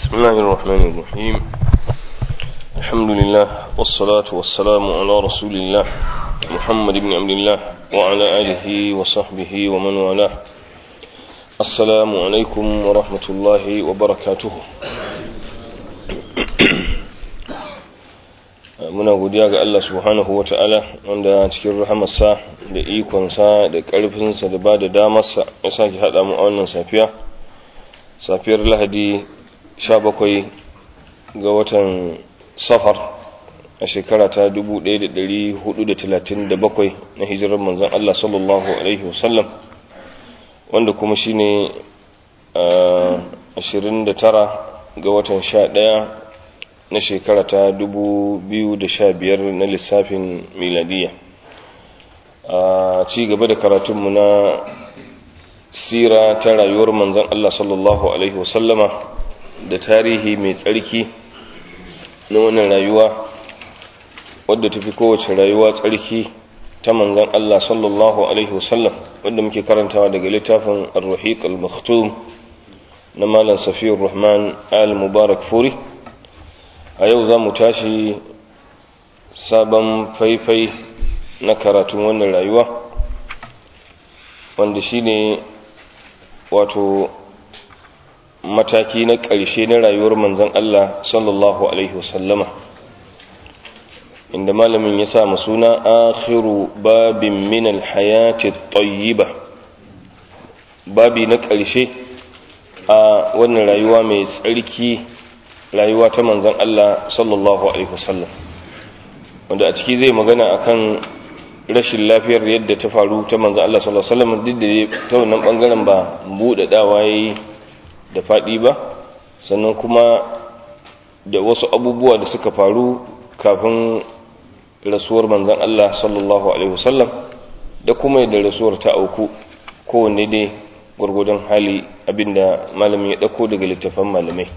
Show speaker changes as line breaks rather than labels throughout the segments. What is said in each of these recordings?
بسم الله الرحمن الرحيم الحمد لله والصلاة والسلام على رسول الله محمد بن عبد الله وعلى آله وصحبه ومن والاه السلام عليكم ورحمة الله وبركاته muna godiya ga Allah subhanahu wa ta'ala wanda cikin rahamarsa da ikonsa da ƙarfinsa da ba da damarsa ya sake haɗa mu a wannan safiya safiyar lahadi 17 ga watan safar a shekara ta 1437 na hijirar manzan Allah sallallahu Alaihi wasallam wanda kuma shi ne 29 ga watan 11 na shekara ta 2015 na lissafin miladiya a ci gaba da karatunmu na sira ta rayuwar manzan Allah sallallahu Alaihi wasallama da tarihi mai tsarki na wannan rayuwa wadda tafi kowace rayuwa tsarki ta manzan Allah sallallahu Alaihi wasallam wadda muke karantawa daga littafin al-rahiq al-maktum na malam safiyar rahman al-mubarak furi a yau za mu tashi sabon faifai na karatun wannan rayuwa wanda shine wato mataki na ƙarshe na rayuwar manzan Allah sallallahu Alaihi wasallama inda malamin ya sa suna akhiru babin minal hayati tayyiba babi na ƙarshe a wannan rayuwa mai tsarki rayuwa ta manzan Allah sallallahu Alaihi wasallam wanda a ciki zai magana akan rashin lafiyar yadda ta faru ta manzan Allah sallallahu Alaihi wasallam duk da ta wannan bangaren ba buɗaɗawa ya yi da faɗi ba sannan kuma da wasu abubuwa da suka faru kafin rasuwar manzan Allah sallallahu Alaihi wasallam da kuma yadda rasuwar ta auku kowanne dai gwargwadon hali abinda malamin ya ɗauko daga littafan malamai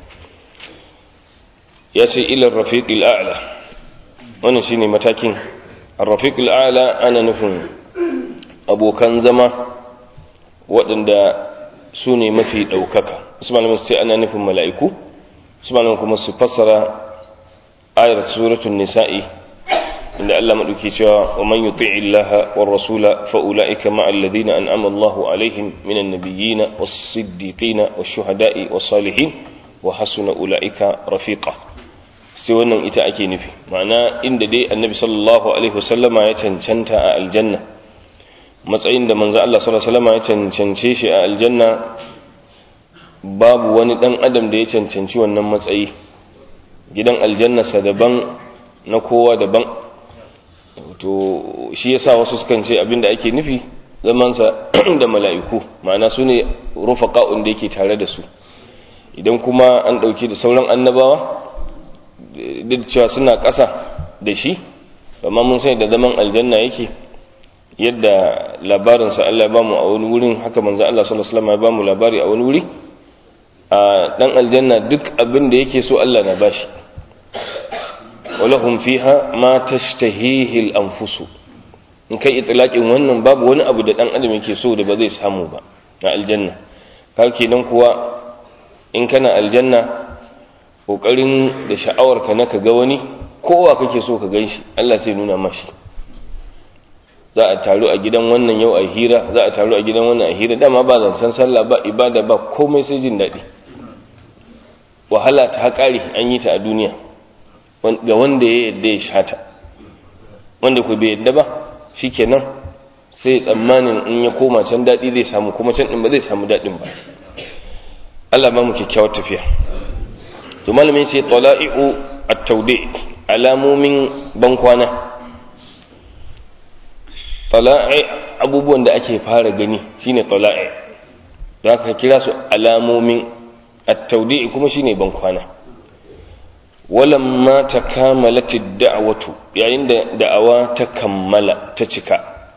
ya ce ilar rafiqil a'la wannan shine matakin rafiqil a'la ana nufin abokan zama waɗanda su ne mafi ɗaukaka su malamin su ce ana nufin mala'iku su malamin kuma su fassara ayar suratun nisa'i inda Allah maɗauki cewa wa man yuti illaha wa rasula fa ulaika ma'al ladina an'ama Allahu alaihim minan nabiyyina was siddiqina was shuhada'i was salihin wa hasuna ulaika rafiqa sai wannan ita ake nufi ma'ana inda dai annabi sallallahu alaihi wasallama ya cancanta a aljanna matsayin da manzo Allah sallallahu alaihi wasallama ya cancance shi a aljanna babu wani dan adam da ya cancanci wannan matsayi gidan aljanna sa daban na kowa daban to shi yasa wasu sukan ce abinda ake nufi zamansa da mala'iku ma'ana su ne rufaqa'un da yake tare da su idan kuma an dauki da sauran annabawa duk cewa suna ƙasa da shi amma mun sai da zaman aljanna yake yadda labarinsa Allah ya bamu a wani wurin haka manzo Allah sallallahu alaihi wasallam ya bamu labari a wani wuri a dan aljanna duk abin da yake so Allah na bashi walahum fiha ma tashtahihi al-anfus in kai itlaqin wannan babu wani abu da dan adam yake so da ba zai samu ba a aljanna kake kenan kuwa in kana aljanna kokarin da sha'awarka na ka ga wani kowa kake so ka gan shi Allah sai nuna mashi za a taru a gidan wannan yau a hira za a taru a gidan wannan a hira dama ba zancen sallah ba ibada ba komai sai jin daɗi wahala ta haƙari an yi ta a duniya ga wanda ya yadda ya shata wanda ku bai yadda ba shikenan sai tsammanin in ya koma can daɗi zai samu kuma can ɗin ba zai samu daɗin ba Allah ba mu kyakkyawar tafiya to malamin sai tala'i'u at-tawdi alamomin bankwana tala'i abubuwan da ake fara gani shine tala'i don haka kira su alamomin at-tawdi kuma shine bankwana walamma takamalat ad-da'watu yayin da da'awa ta kammala ta cika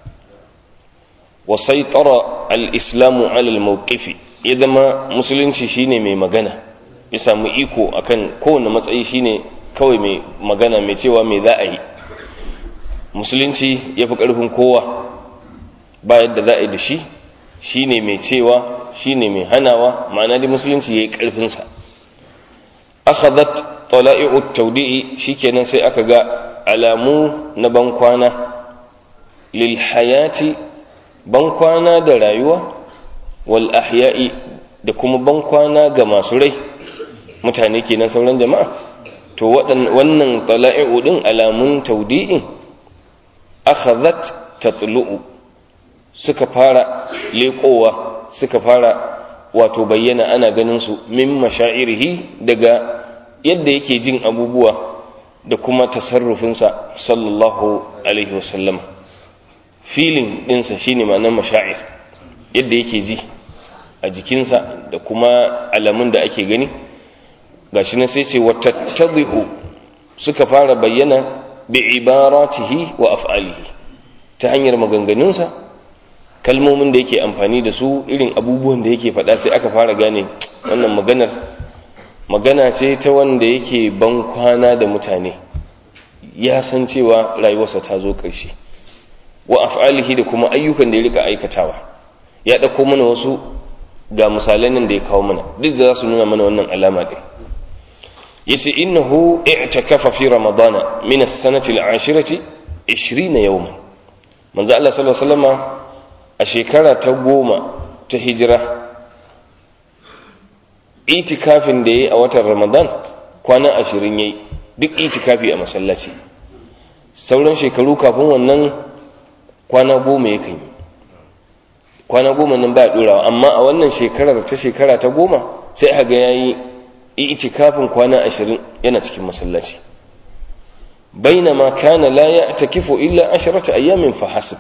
wa saytara al-islamu 'ala al-mawqifi ya zama musulunci shine mai magana ya samu iko akan kowane matsayi shine kawai mai magana mai cewa mai za a yi musulunci ya fi ƙarfin kowa ba yadda za a yi da shi shine mai cewa shine mai hanawa ma'ana da musulunci ya yi ƙarfinsa akhadhat tala'i'u tawdi'i shikenan sai aka ga alamu na bankwana lil hayati bankwana da rayuwa wal ahya'i da kuma bankwana ga masu rai mutane kenan sauran jama'a to wannan tala'i'u din alamun tawdi'in akhadhat tatlu'u suka fara leƙowa suka fara wato bayyana ana ganin su min mashairihi daga yadda yake jin abubuwa da kuma tasarrufinsa sallallahu alaihi wasallam filin ɗinsa shine ma'anar mashair yadda yake ji a jikinsa da kuma alamun da ake gani gashi na sai ce wata tabi'u suka fara bayyana bi ibaratihi wa af'alihi ta hanyar maganganunsa kalmomin da yake amfani da su irin abubuwan da yake faɗa sai aka fara gane wannan maganar magana ce ta wanda yake ban kwana da mutane ya san cewa rayuwarsa ta zo ƙarshe wa af'alihi da kuma ayyukan da ya rika aikatawa ya ɗauko mana wasu ga misalan nan da ya kawo mana duk da za su nuna mana wannan alama ɗin yace innahu i'takafa fi ramadana min as-sanati al-ashirati 20 yawman manzo Allah sallallahu alaihi wasallama a shekara ta goma ta hijira itikafin da ya yi a watan ramadan kwana ashirin ya yi duk itikafi a masallaci sauran shekaru kafin wannan kwana goma ya kan yi kwana goma nan ba ɗorawa amma a wannan shekarar ta shekara ta goma sai a ga ya yi itikafin kwana ashirin yana cikin masallaci bainama kana la ya takifu illa asharata ayyamin fa hasib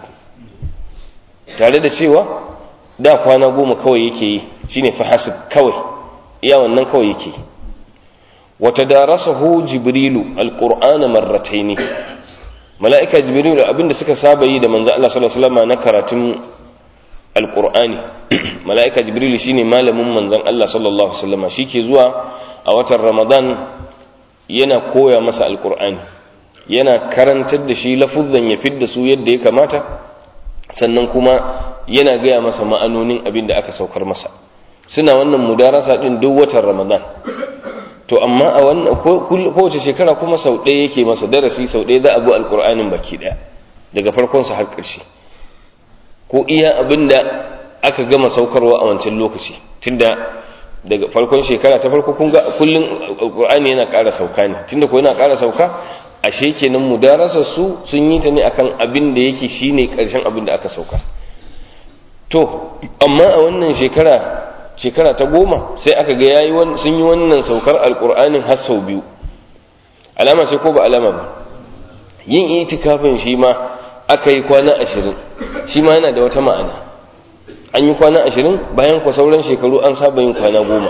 tare da cewa da kwana goma kawai yake yi shine fahasib kawai iya wannan kawai yake wata darasahu jibrilu alqur'ana marrataini mala'ika jibrilu abinda suka saba yi da manzo Allah sallallahu alaihi wasallam na karatun alqur'ani mala'ika jibrilu shine malamin manzon Allah sallallahu alaihi wasallam shike zuwa a watan ramadan yana koya masa alqur'ani yana karantar da shi lafuzan ya fidda su yadda ya kamata sannan kuma yana gaya masa ma'anonin abin da aka saukar masa suna wannan mudarasa din duk watan ramadan to amma a wannan kowace shekara kuma sau ɗaya yake masa darasi sau ɗaya za a bi alƙur'anin baki ɗaya daga farkonsa har ƙarshe ko iya abin da aka gama saukarwa a wancan lokaci tunda daga farkon shekara ta farko kun ga kullum alƙur'ani yana ƙara sauka ne tunda ko yana ƙara sauka ashe kenan mudarasar su sun yi ta ne akan abin da yake shine karshen abin da aka sauka to amma a wannan shekara shekara ta goma sai aka ga yayi sun yi wannan saukar alqur'anin har sau biyu alama ce ko ba alama ba yin itikafin shi ma aka yi kwana ashirin shi ma yana da wata ma'ana an yi kwana ashirin bayan kwa sauran shekaru an saba yin kwana goma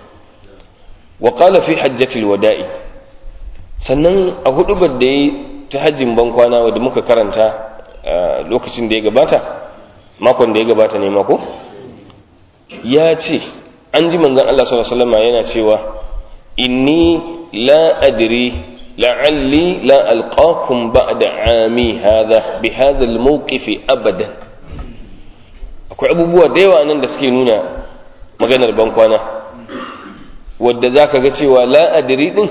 wa qala fi hajjatil wada'i sannan a hudubar da ya ta hajjin bankwana wadda muka karanta lokacin da ya gabata makon da ya gabata ne mako ya ce an ji manzan Allah sallallahu yana cewa inni la adri la'alli la alqakum ba'da ami hadha bi hadha almawqif abadan akwai abubuwa da yawa nan da suke nuna maganar bankwana wadda zaka ga cewa la adri din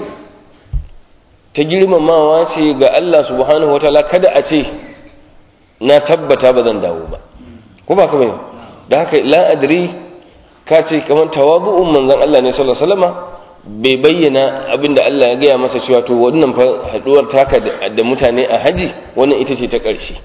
ta girmamawa ce ga Allah subhanahu wa ta'ala kada a ce na tabbata ba zan dawo ba ko ba ka bane da haka la adri ka ce kamar tawabu'un manzon Allah ne sallallahu alaihi wasallama bai bayyana abinda Allah ya gaya masa cewa to wannan fa haduwar taka da mutane a haji wannan ita ce ta ƙarshe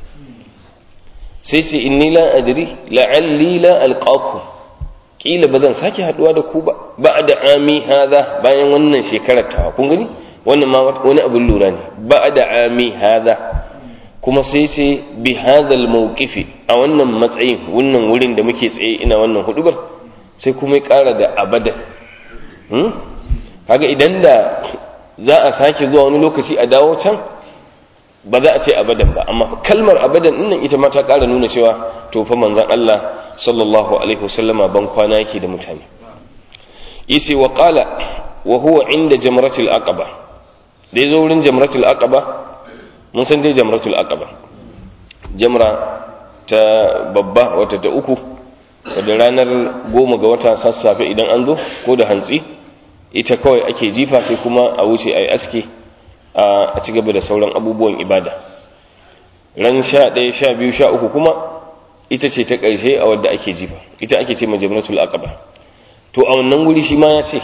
sai ce inni la adri la'alli la alqakum kila ba zan sake haduwa da ku ba ba'da ami hadha bayan wannan shekarar tawa kun gani wannan ma wani abin lura ne ba da ami hada kuma sai ce bi hadal mawqifi a wannan matsayin wannan wurin da muke tsaye ina wannan hudubar sai kuma ya kara da abadan hmm? kaga idan da za a sake zuwa wani lokaci a dawo can ba za a ce abadan ba amma kalmar abadan nan ita ma ta kara nuna cewa to fa manzon Allah sallallahu alaihi wasallama ban kwana yake da mutane yace wa qala wa huwa inda jamratul aqaba da ya zo wurin jamratul aqaba mun san dai jamratul aqaba jamra ta babba wata ta uku wadda ranar goma ga wata sassafe idan an zo ko da hantsi ita kawai ake jifa sai kuma a wuce a yi aski a ci gaba da sauran abubuwan ibada ran sha ɗaya sha biyu sha uku kuma ita ce ta ƙarshe a wadda ake jifa ita ake ce majamnatul aqaba to a wannan guri shi ma ya ce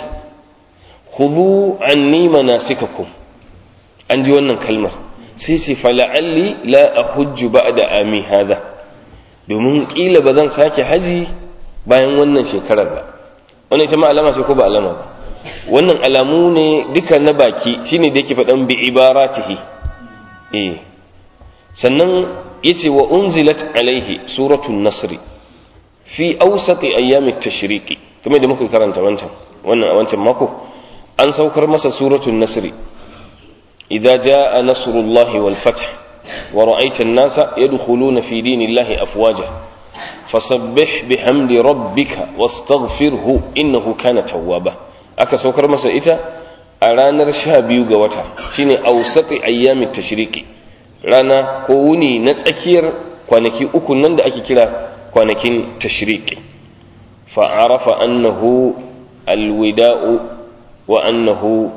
khudhu anni manasikakum an ji wannan kalmar sai ce fala'alli la ahujju ba'da ami hadha domin kila ba zan sake haji bayan wannan shekarar ba wannan ita ma alama ce ko ba alama ba wannan alamu ne duka na baki shine da yake faɗan bi ibaratihi eh sannan yace wa unzilat alaihi suratul nasr fi awsati ayyami tashriqi kamar da muka karanta wancan wannan a wancan mako an saukar masa suratul nasr idza jaa nasrullahi wal fath wa ra'aita an-nasa yadkhuluna fi dinillahi afwaja fasabbih bihamdi rabbika wastaghfirhu innahu kana tawwaba aka saukar masa ita a ranar sha biyu ga wata shine ausati ayyamin tashriqi rana ko wuni na tsakiyar kwanaki uku nan da ake kira kwanakin tashriqi fa arafa annahu alwida'u wa annahu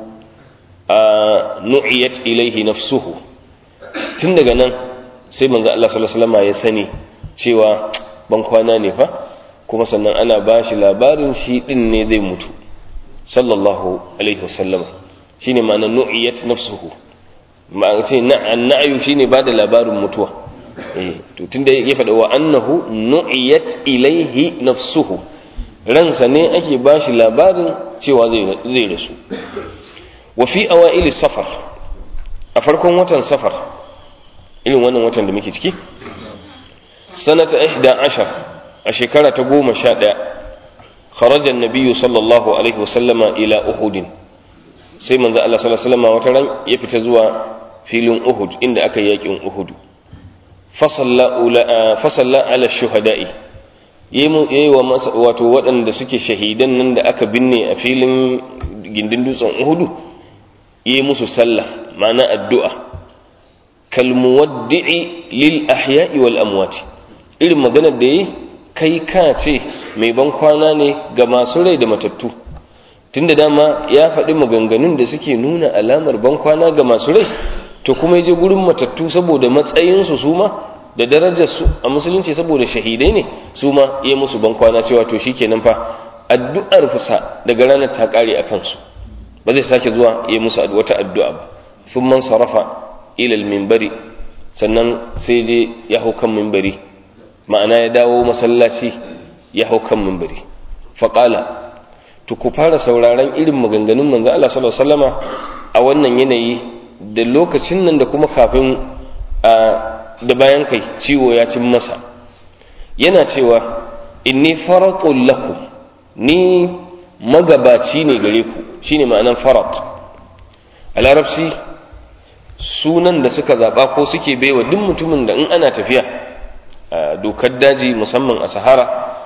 nu'iyat ilayhi nafsuhu tun daga nan sai manzo Allah sallallahu alaihi wasallam ya sani cewa ban kwana ne fa kuma sannan ana bashi labarin shi din ne zai mutu sallallahu alaihi wasallam shine ma'ana nu'iyat nafsuhu ma'ana ce na'ayu shine bada labarin mutuwa eh to tunda ya faɗa wa annahu nu'iyat ilaihi nafsuhu ransa ne ake bashi labarin cewa zai zai rasu wa fi awaili safar a farkon watan safar irin wannan watan da muke ciki sanata 11 a shekara ta goma sha ɗaya خرج النبي صلى الله عليه وسلم إلى أحد sai manzo Allah sallallahu alaihi wasallam wata ran ya fita zuwa filin Uhud inda aka yakin Uhud fasalla ala shuhada'i yayi wa wato waɗanda suke shahidan nan da aka binne a filin gindin dutsen Uhud yayi musu sallah ma'ana addu'a kal muwaddi'i lil ahya'i wal amwat irin maganar da yayi kai ka ce mai ban kwana ne ga masu rai da matattu tunda dama ya faɗi maganganun da suke nuna alamar ban kwana ga masu rai to kuma ya je gurin matattu saboda matsayinsu su ma da darajarsu a musulunci saboda shahidai ne su ma ya musu ban kwana cewa to shi kenan fa addu'ar fusa daga ranar ta ƙare a kansu ba zai sake zuwa ya musu wata addu'a ba sun man sarrafa ilal mimbari sannan sai je ya hau kan mimbari ma'ana ya dawo masallaci ya hau kan mimbari faƙala to ku fara sauraron irin maganganun manzo Allah sallallahu alaihi wasallama a wannan yanayi da lokacin nan da kuma kafin a da bayan kai ciwo ya cin masa yana cewa inni faratul lakum ni magabaci ne gare ku shine ma'anan farat a larabci sunan da suka zaba ko suke baiwa duk mutumin da in ana tafiya a dokar daji musamman a sahara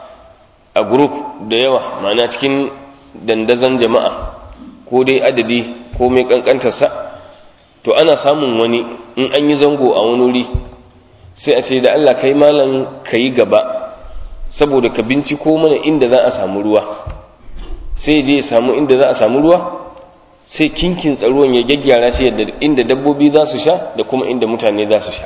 a group da yawa ma'ana cikin dandazon jama'a ko dai adadi ko mai kankantarsa to ana samun wani in an yi zango a wani wuri sai a ce da Allah kai malam ka yi gaba saboda ka binciko mana inda za a samu ruwa sai je ya samu inda za a samu ruwa sai kinkin tsaruwan ya gyaggyara shi yadda inda dabbobi za su sha da kuma inda mutane za su sha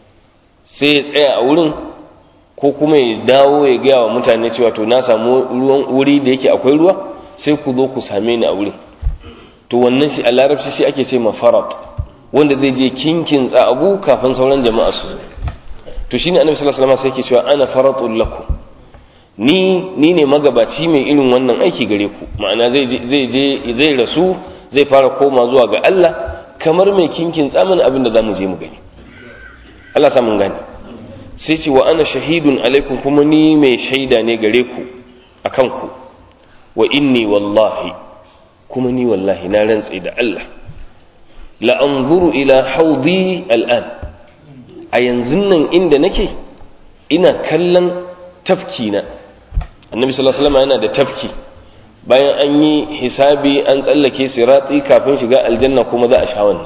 sai ya tsaya a wurin ko kuma ya dawo ya gaya wa mutane cewa to na samu ruwan wuri da yake akwai ruwa sai ku zo ku same ni a wurin to wannan shi a larabci shi ake ce mafarat wanda zai je kinkin abu kafin sauran jama'a su to shine annabi sallallahu alaihi wasallam sai yake cewa ana faratul lakum ni ni ne magabaci mai irin wannan aiki gare ku ma'ana zai zai je zai rasu zai fara koma zuwa ga Allah kamar mai kinkin tsamin abin da zamu je mu gani Allah sa mun gane sai ce wa ana shahidun alaikum kuma ni mai shaida ne gare ku akan ku wa inni wallahi kuma ni wallahi na rantse da Allah la anzuru ila haudi al'an a yanzu nan inda nake ina kallon tafki na annabi sallallahu alaihi wasallam yana da tafki bayan an yi hisabi an tsallake sirati kafin shiga aljanna kuma za a sha wannan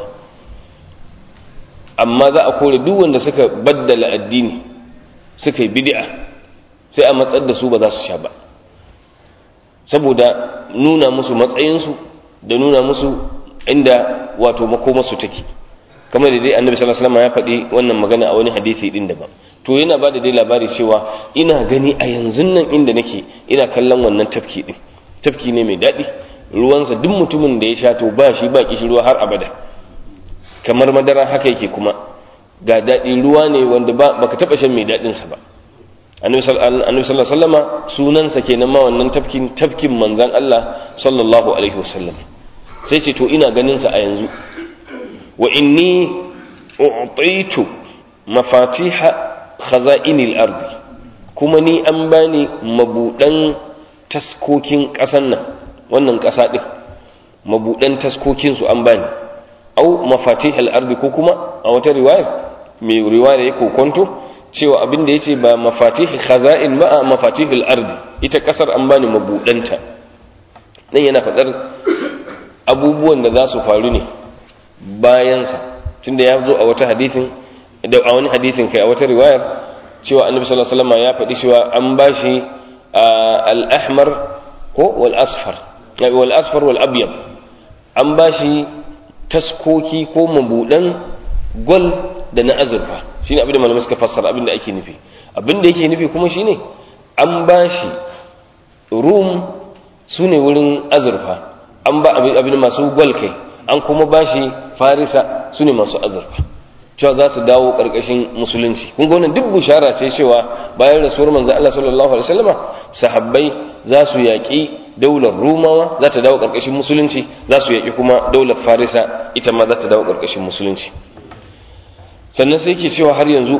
amma za a kore duk wanda suka baddala addini suka yi bid'a sai a matsar da su ba za su sha ba saboda nuna musu matsayinsu da nuna musu inda wato makomarsu take kamar da dai annabi sallallahu alaihi wasallam ya faɗi wannan magana a wani hadisi din daban to yana ba da dai labari cewa ina gani a yanzu nan inda nake ina kallon wannan tafki din tafki ne mai daɗi ruwansa duk mutumin da ya sha to ba shi ba kishi ruwa har abada kamar madara haka yake kuma ga daɗi ruwa ne wanda ba baka taɓa shan mai daɗinsa ba annabi sallallahu alaihi wasallama sunansa kenan ma wannan tafkin tafkin manzon Allah sallallahu alaihi wasallam sai ce to ina ganin sa a yanzu wa inni u'titu mafatiha khaza'inil ardi kuma ni an bani mabudan taskokin ƙasan nan wannan ƙasa ɗin mabudan taskokin su an bani au mafatihal ardi ko kuma a wata riwayar mai riwayar ya kokonto cewa abin da yace ba mafatihi khaza'in ba mafatihul ardi ita ƙasar an bani mabudanta nan yana faɗar abubuwan da za su faru ne bayansa tunda ya zo a wata hadithin da a wani hadithin kai a wata riwayar cewa annabi sallallahu alaihi wasallam ya faɗi cewa an bashi al-ahmar ko wal asfar wal asfar wal abyad an bashi taskoki ko mabudan gol da na azurfa shine abin da malamai suka fassara abin da ake nufi abin da yake nufi kuma shine an bashi rum sune wurin azurfa an ba abin masu gol kai an kuma bashi farisa sune masu azurfa cewa za su dawo ƙarƙashin musulunci kun ga wannan duk bushara ce cewa bayan rasuwar manzo Allah sallallahu alaihi wasallama sahabbai za su yaƙi daular rumawa za ta dawo ƙarƙashin musulunci za su yaƙi kuma daular farisa ita ma za ta dawo ƙarƙashin musulunci sannan sai ke cewa har yanzu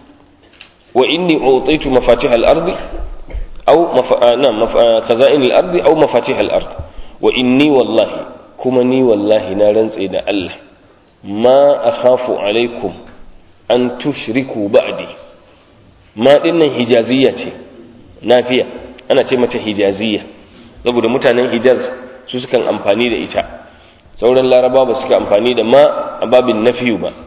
wa inni utaitu mafatih al-ardi aw na khaza'in al-ardi aw mafatih al-ard wa inni wallahi kuma ni wallahi na rantse da Allah ma akhafu alaikum an tushriku ba'di ma dinnan hijaziyya ce nafiya ana ce mata hijaziyya saboda mutanen hijaz su sukan amfani da ita sauran laraba ba suka amfani da ma a babin nafiyu ba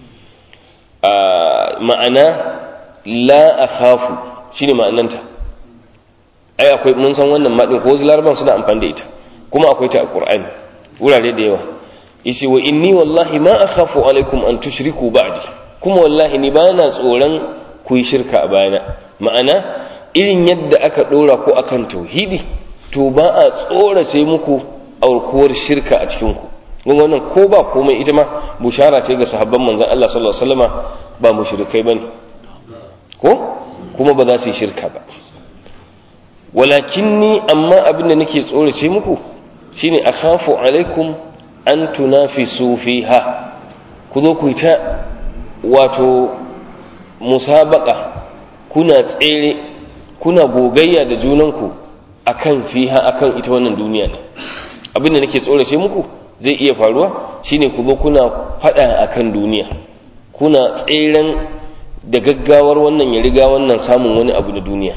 ma'ana la akhafu shine ma'ananta ai akwai mun san wannan ma din ko wasu laraban suna amfani da ita kuma akwai ta a qur'ani wurare da yawa yace wa inni wallahi ma akhafu alaikum an tushriku ba'di kuma wallahi ni bana tsoron ku yi shirka a bayana ma'ana irin yadda aka dora ko akan tauhidi to ba a tsorace muku aukuwar shirka a cikin ku kun wannan ko ba komai ita ma bushara ce ga sahabban manzon Allah sallallahu alaihi wasallama ba mushrikai bane ko kuma ba za su yi shirka ba walakinni amma abin da nake tsorace muku shine akhafu alaikum an tunafisu fiha ku zo ku ta wato musabaka kuna tsere kuna gogayya da junanku akan fiha akan ita wannan duniya ne abinda nake tsorace muku zai iya faruwa shine ku zo kuna fada akan duniya kuna tseren da gaggawar wannan ya riga wannan samun wani abu na duniya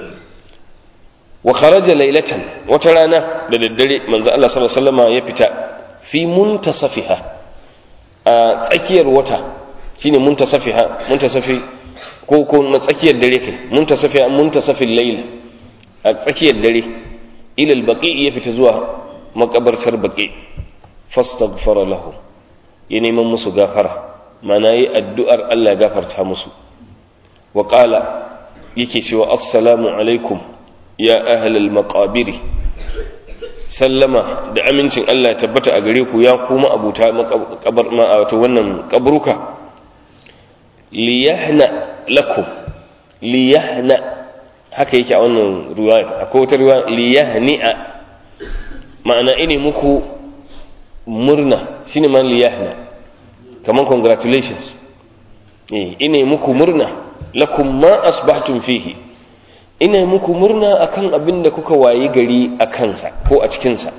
wa kharaja laylatan wata rana da daddare manzo Allah sallallahu alaihi wasallam ya fita fi muntasafiha a tsakiyar wata shine muntasafiha muntasafi ko ko tsakiyar dare kai muntasafiha muntasafil layl a tsakiyar dare ila albaqi ya fita zuwa makabartar baqi fastaghfara lahu ya neman musu gafara mana yi addu'ar Allah gafarta musu wa qala yake cewa assalamu alaikum ya ahlal maqabiri sallama da amincin Allah ya tabbata a gare ku ya kuma abuta makabar wato wannan kabruka liyahna lakum liyahna haka yake a wannan ruwaya akwai wata ruwaya liyahni'a ma'ana ine muku murna shine man liyahna kaman congratulations eh ine muku murna lakum ma asbahtum fihi ina muku murna akan abin da kuka wayi gari a kansa ko a cikinsa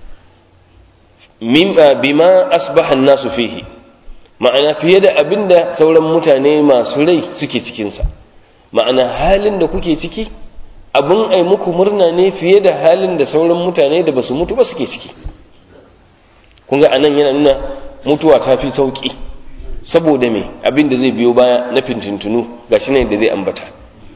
bima asbahan nasu fihi ma'ana fiye da abin da sauran mutane masu rai suke cikinsa ma'ana halin da kuke ciki abin ai muku murna ne fiye da halin da sauran mutane da basu mutu ba suke ciki kun ga anan yana nuna mutuwa ta fi sauki saboda me abin da zai biyo baya na fintintunu gashi ne da zai ambata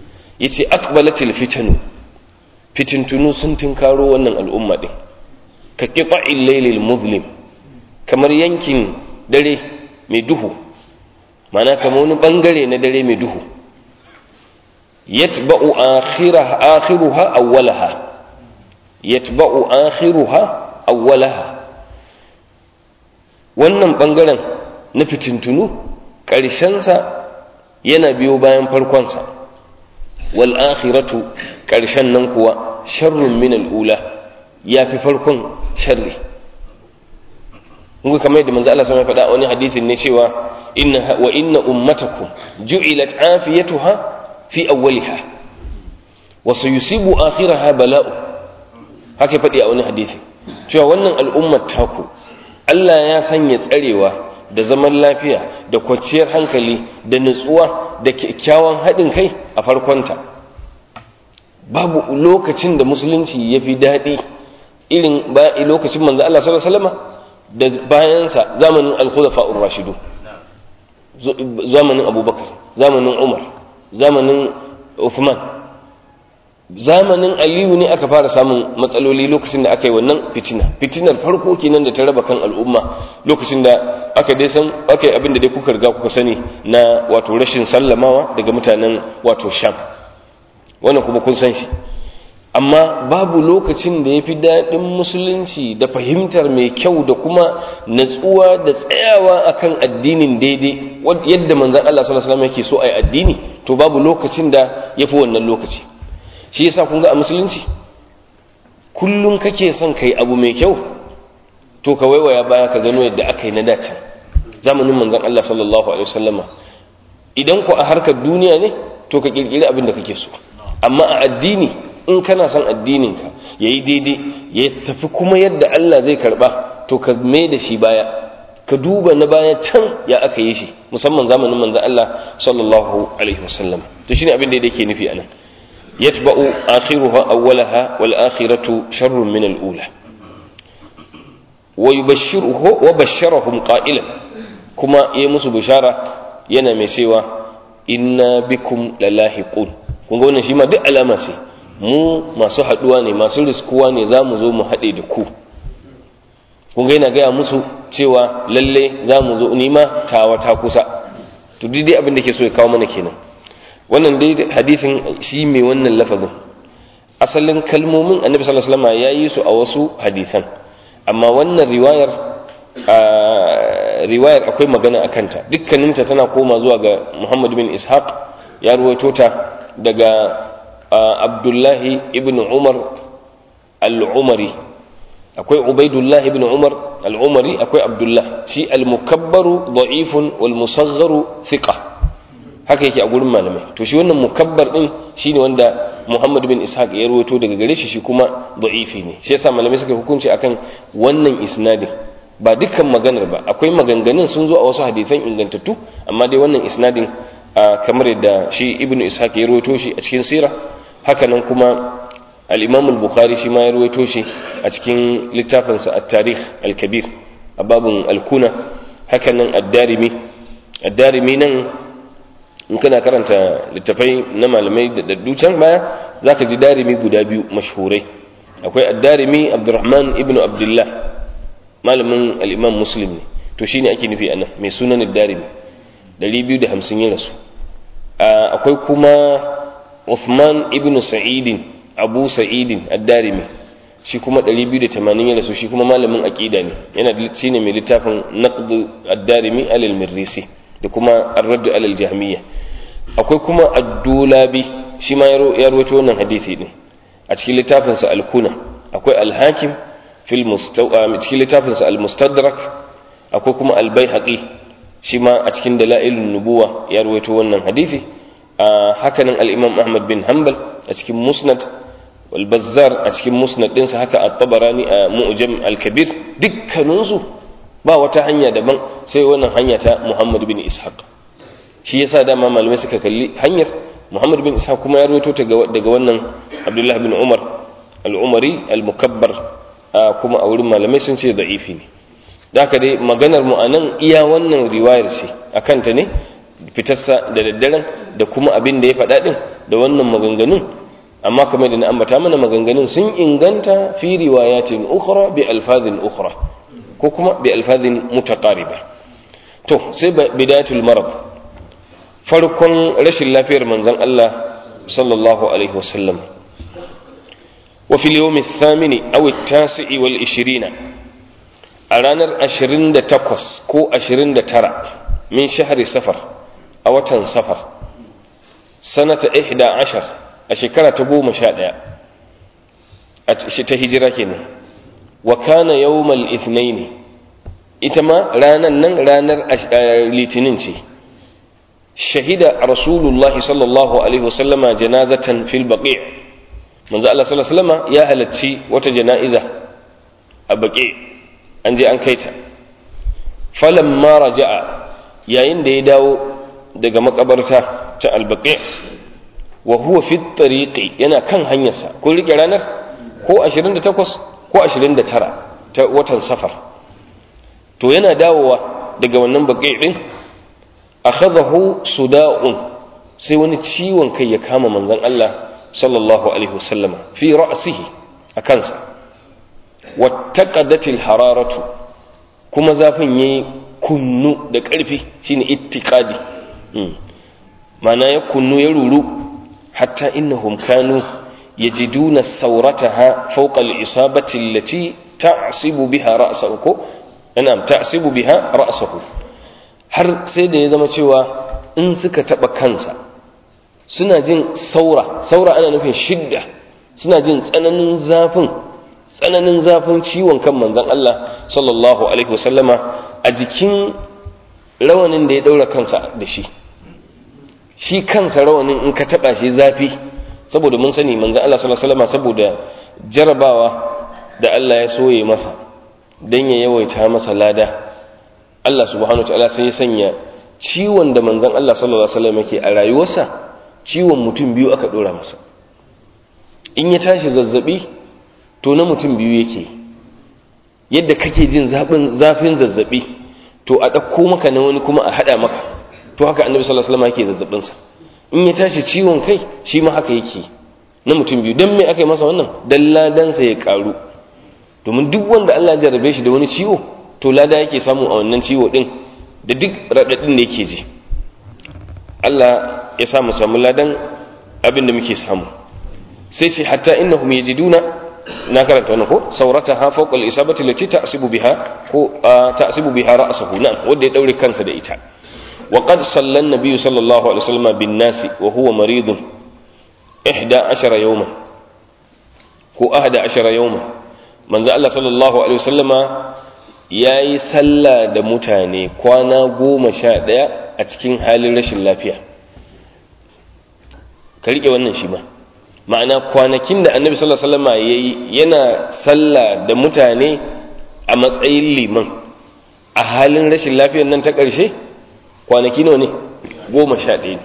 yace aqbalatil fitanu fitintunu sun tinkaro wannan al'umma din ka qita'il laylil muzlim kamar yankin dare mai duhu mana kamar wani bangare na dare mai duhu yatba'u akhiraha akhiruha awwalaha yatba'u akhiruha awwalaha wannan bangaren na fitintunu ƙarshensa yana biyo bayan farkonsa wal akhiratu ƙarshen nan kuwa sharrun min al'ula ya fi farkon sharri kun kamar yadda manzo Allah sama ya faɗa wani hadisin ne cewa inna wa inna ummatakum ju'ilat afiyatuha fi awwaliha wa sayusibu akhiraha bala'u haka faɗi a wani hadisi cewa wannan al'ummar taku Allah ya sanya tsarewa da zaman lafiya da kwanciyar hankali da nutsuwa da kyakkyawan haɗin kai a farkonta babu lokacin da musulunci ya fi daɗi irin lokacin manzo Allah sallallahu alaihi wasallam da bayansa zamanin al-khulafa'ur rashidu zamanin abubakar zamanin umar zamanin uthman zamanin aliyu ne aka fara samun matsaloli lokacin da aka yi wannan fitina fitinar farko kenan da ta raba kan al'umma lokacin da aka dai san aka yi abin da dai kuka riga kuka sani na wato rashin sallamawa daga mutanen wato sham wannan kuma kun san shi amma babu lokacin da ya fi daɗin musulunci da fahimtar mai kyau da kuma natsuwa da tsayawa akan addinin daidai yadda manzan Allah sallallahu alaihi wasallam yake so a yi addini to babu lokacin da ya fi wannan lokaci shi yasa kun ga a musulunci kullum kake son kai abu mai kyau to ka waiwaya baya ka gano yadda aka yi na dace zamanin manzon Allah sallallahu alaihi wasallama idan ku a harkar duniya ne to ka kirkiri abin da kake so amma a addini in kana son addinin ka yayi daidai ya tafi kuma yadda Allah zai karba to ka mai da shi baya ka duba na baya can ya aka yi shi musamman zamanin manzon Allah sallallahu alaihi wasallam to shine abin da yake nufi anan يتبع آخرها أولها والآخرة شر من الأولى ويبشره وبشرهم قائلا كما يمس بشارة ينمي سوى إنا بكم للاحقون kun ga wannan shi ma duk alama ce mu masu haɗuwa ne masu riskuwa ne za mu zo mu haɗe da ku kun ga yana gaya musu cewa lalle za mu zo nima tawa ta kusa to duk dai abin da ke so ya kawo mana kenan wannan dai hadisin shi mai wannan lafazin asalin kalmomin annabi sallallahu alaihi wasallam ya yi su a wasu hadisan amma wannan riwayar riwayar akwai magana a kanta dukkaninta tana koma zuwa ga Muhammad bin Ishaq ya ruwaito ta daga Abdullahi ibn Umar al-Umari akwai Ubaidullah ibn Umar al-Umari akwai Abdullah shi al-mukabbaru da'ifun wal musagharu thiqa haka yake a gurin malamai to shi wannan mukabbar din shine wanda Muhammad bin Ishaq ya rawaito daga gare shi shi kuma da'ifi ne shi yasa malamai suka hukunci akan wannan isnadin ba dukkan maganar ba akwai maganganun sun zo a wasu hadisan ingantattu amma dai wannan isnadin kamar yadda shi Ibn Ishaq ya rawaito shi a cikin sira haka nan kuma al-Imam al-Bukhari shi ma ya rawaito shi a cikin littafinsa at-Tarikh al-Kabir a babun al-Kuna haka nan ad-Darimi ad-Darimi nan in kana karanta littafai na malamai da daddu can baya za ka ji darimi guda biyu mashhurai akwai addarimi abdurrahman ibn abdullah malamin al'imam muslim ne to shi ne ake nufi anan mai sunan darimi 250 ya rasu akwai kuma uthman ibn sa'idin abu sa'idin addarimi shi kuma 280 ya rasu shi kuma malamin aqida ne yana shi ne mai littafin naqd ad-darimi alal mirrisi da kuma ar-radd alal jahmiyya akwai kuma ad-dulabi shi ma ya rawaito wannan hadisi din a cikin littafin sa al-kuna akwai al-hakim fil mustawa cikin littafin sa al-mustadrak akwai kuma al-baihaqi shi ma a cikin dalailun nubuwa ya rawaito wannan hadisi haka nan al-imam ahmad bin hanbal a cikin musnad wal bazzar a cikin musnad ɗinsa haka at-tabarani a mu'jam al-kabir dukkaninsu ba wata hanya daban sai wannan hanya ta Muhammad bin Ishaq shi yasa dama malamai suka kalli hanyar Muhammad bin Ishaq kuma ya rawaito daga wannan Abdullah bin Umar al-Umari al-Mukabbar kuma a wurin malamai sun ce da'ifi ne da haka dai maganar mu anan iya wannan riwayar ce akan ta ne fitarsa da daddaren da kuma abin da ya faɗa din da wannan maganganun amma kamar da na ambata mana maganganun sun inganta fi riwayatin ukhra bi alfazin ukhra ko kuma bi alfazin mutaqariba to sai bidayatul marad farkon rashin lafiyar manzon Allah sallallahu alaihi wasallam wa fil yawmi ath-thamini aw at-tasi'i wal 20 a ranar 28 ko 29 min shahri safar a watan safar sanata 11 a shekara ta goma sha ɗaya ta hijira kenan wa kana yawmal ithnaini ita ma ranar nan ranar litinin ce shahida rasulullahi sallallahu alaihi wasallama janazatan fil baqi' manzo Allah sallallahu alaihi wasallama ya halarci wata jana'iza a baqi' an je an kaita falamma raja'a yayin da ya dawo daga makabarta ta al-baqi' wa huwa fi tariqi yana kan hanyarsa ko rike ranar ko 28 ko 29 ta watan safar to yana dawowa daga wannan baƙi din akhadahu suda'un sai wani ciwon kai ya kama manzon Allah sallallahu alaihi wasallama fi ra'sihi a kansa wattaqadatil hararatu kuma zafin yayi kunnu da ƙarfi shine ittiqadi ma'ana ya kunnu ya ruru حتى إنهم كانوا يجدون ثورتها فوق الإصابة التي تعصب بها رأسه نعم تعصب بها رأسه har sai da ya zama cewa in suka taɓa kansa suna jin saura saura ana nufin shidda suna jin tsananin zafin tsananin zafin ciwon kan manzon Allah sallallahu alaihi wasallama a jikin rawanin da ya ɗaura kansa da shi shi kansa rawanin in ka taba shi zafi saboda mun sani manzon Allah sallallahu alaihi wasallam saboda jarabawa da Allah ya soye masa dan ya yawaita masa lada Allah subhanahu wataala sai ya sanya ciwon da manzon Allah sallallahu alaihi wasallam yake a rayuwarsa ciwon mutum biyu aka dora masa in ya tashi zazzabi to na mutum biyu yake yadda kake jin zafin zafin zazzabi to a ɗauko maka na wani kuma a haɗa maka to haka annabi sallallahu alaihi wasallam yake zazzabin sa in ya tashi ciwon kai shi ma haka yake na mutum biyu dan me aka yi masa wannan dan ladan sa ya karu domin duk wanda Allah ya jarrabe shi da wani ciwo to lada yake samu a wannan ciwo din da duk radadin da yake ji Allah ya samu samu ladan abin da muke samu sai ce hatta innahum yajiduna na karanta wannan ko saurataha fawqa al-isabati allati ta'sibu biha ko ta'sibu biha ra'sahu na'am wanda ya daure kansa da ita وقد صلى النبي صلى الله عليه وسلم بالناس وهو مريض إحدى عشر يوما هو أحد عشر يوما من ذا الله صلى الله عليه وسلم ya yi sallah da mutane kwana goma sha ɗaya a cikin halin rashin lafiya ka riƙe wannan shi ma ma'ana kwanakin da annabi sallallahu alaihi wasallam ya yi yana sallah da mutane a matsayin liman a halin rashin lafiyar nan ta ƙarshe kwanaki nawa ne goma sha ɗaya ne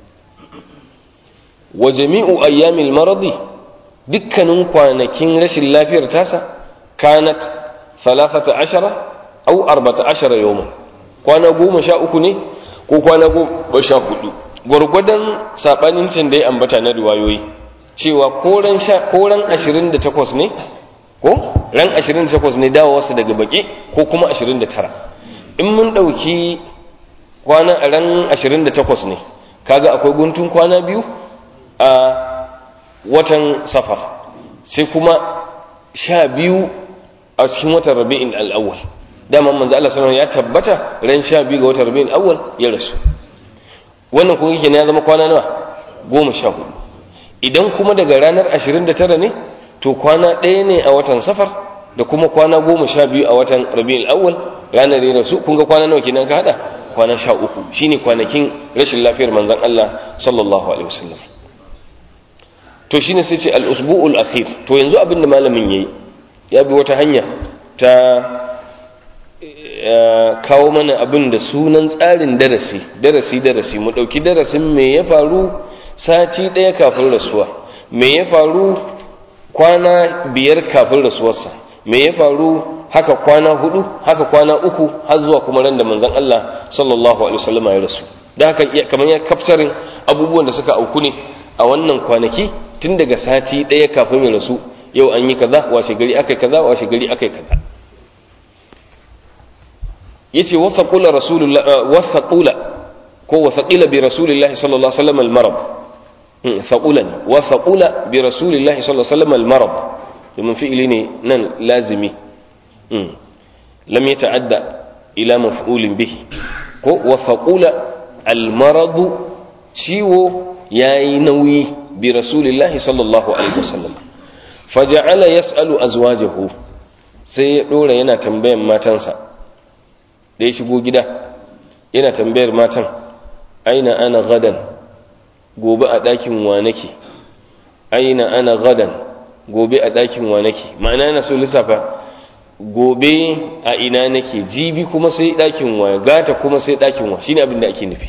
wa jami'u ayyamil maradi dukkanin kwanakin rashin lafiyar tasa kanat salasata ashara au arbata ashara yawman kwana goma sha uku ne ko kwana goma sha hudu gwargwadon sabanin can da ya ambata na riwayoyi cewa ko ran ashirin da takwas ne ko ran ashirin da takwas ne dawowarsa daga baki ko kuma ashirin da tara in mun ɗauki kwana a ran 28 ne kaga akwai guntun kwana biyu a watan safar sai kuma sha biyu a cikin watan rabi'in al'awwal dama manzo Allah sallallahu ya tabbata ran sha biyu ga watan rabi'in al'awwal ya rasu wannan kuma yake ne ya zama kwana nawa goma sha hudu idan kuma daga ranar 29 ne to kwana ɗaya ne a watan safar da kuma kwana goma sha biyu a watan rabi'in al'awwal ranar ya rasu kun ga kwana nawa kenan ka hada kwana sha uku shine kwanakin rashin lafiyar manzon Allah sallallahu alaihi wasallam to shine sai ce al-usbu'ul akhir to yanzu abin da malamin yayi ya bi wata hanya ta kawo mana abin da sunan tsarin darasi darasi darasi mu dauki darasin me ya faru sati daya kafin rasuwa me ya faru kwana biyar kafin rasuwarsa me ya faru haka kwana hudu haka kwana uku har zuwa kuma ran da manzon Allah sallallahu alaihi wasallam ya rasu da haka kamar ya kaftarin abubuwan da suka auku ne a wannan kwanaki tun daga sati ɗaya kafin ya rasu yau an yi kaza washe gari akai kaza washe gari akai kaza yace wasaqula rasulullah wasaqula ko wasaqila bi rasulillahi sallallahu alaihi wasallam al-marad faqulan wasaqula bi rasulillahi sallallahu alaihi wasallam al-marad domin fi'ili ne nan lazimi lam yata'adda ila maf'ulin bihi ko wasaqula al-marad ciwo yayi nauyi bi rasulillahi sallallahu alaihi wasallam faja'ala yas'alu azwajahu sai ya dora yana tambayan matansa da ya shigo gida yana tambayar matan aina ana gadan gobe a ɗakin wa nake aina ana gadan gobe a ɗakin wa nake ma'ana yana so lissafa gobe a ina nake jibi kuma sai ɗakin wa gata kuma sai ɗakin wa shine abin da ake nufi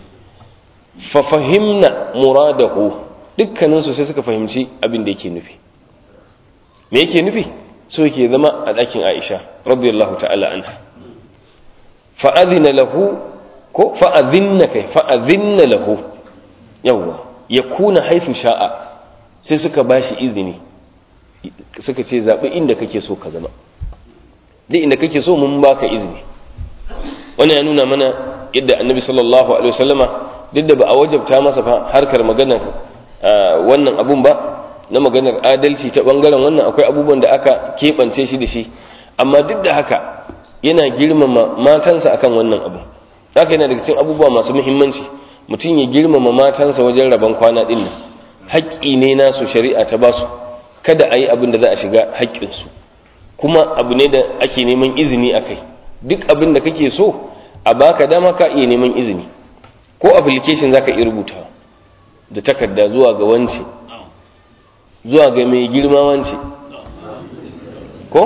fa fahimna muradahu dukkaninsu sai suka fahimci abin da yake nufi me yake nufi so yake zama a ɗakin Aisha radiyallahu ta'ala anha fa'adina lahu ko fa'adinna kai fa'adinna lahu yawwa ya kuna haifu sha'a sai suka ba shi izini suka ce zaɓi inda kake so ka zama duk inda kake so mun baka izini wani ya nuna mana yadda annabi sallallahu alaihi wasallama duk da ba a wajabta masa fa harkar maganar wannan abun ba na maganar adalci ta bangaren wannan akwai abubuwan da aka keɓance shi da shi amma duk da haka yana girmama matansa akan wannan abu haka yana daga cikin abubuwa masu muhimmanci mutum ya girmama matansa wajen rabon kwana din nan haƙƙi ne nasu shari'a ta basu kada a yi abin da za a shiga haƙƙinsu kuma abu ne da ake neman izini a kai duk abin da kake so a baka dama ka iya neman izini ko application za ka iya rubuta da takarda zuwa ga wance zuwa ga mai girma wance ko?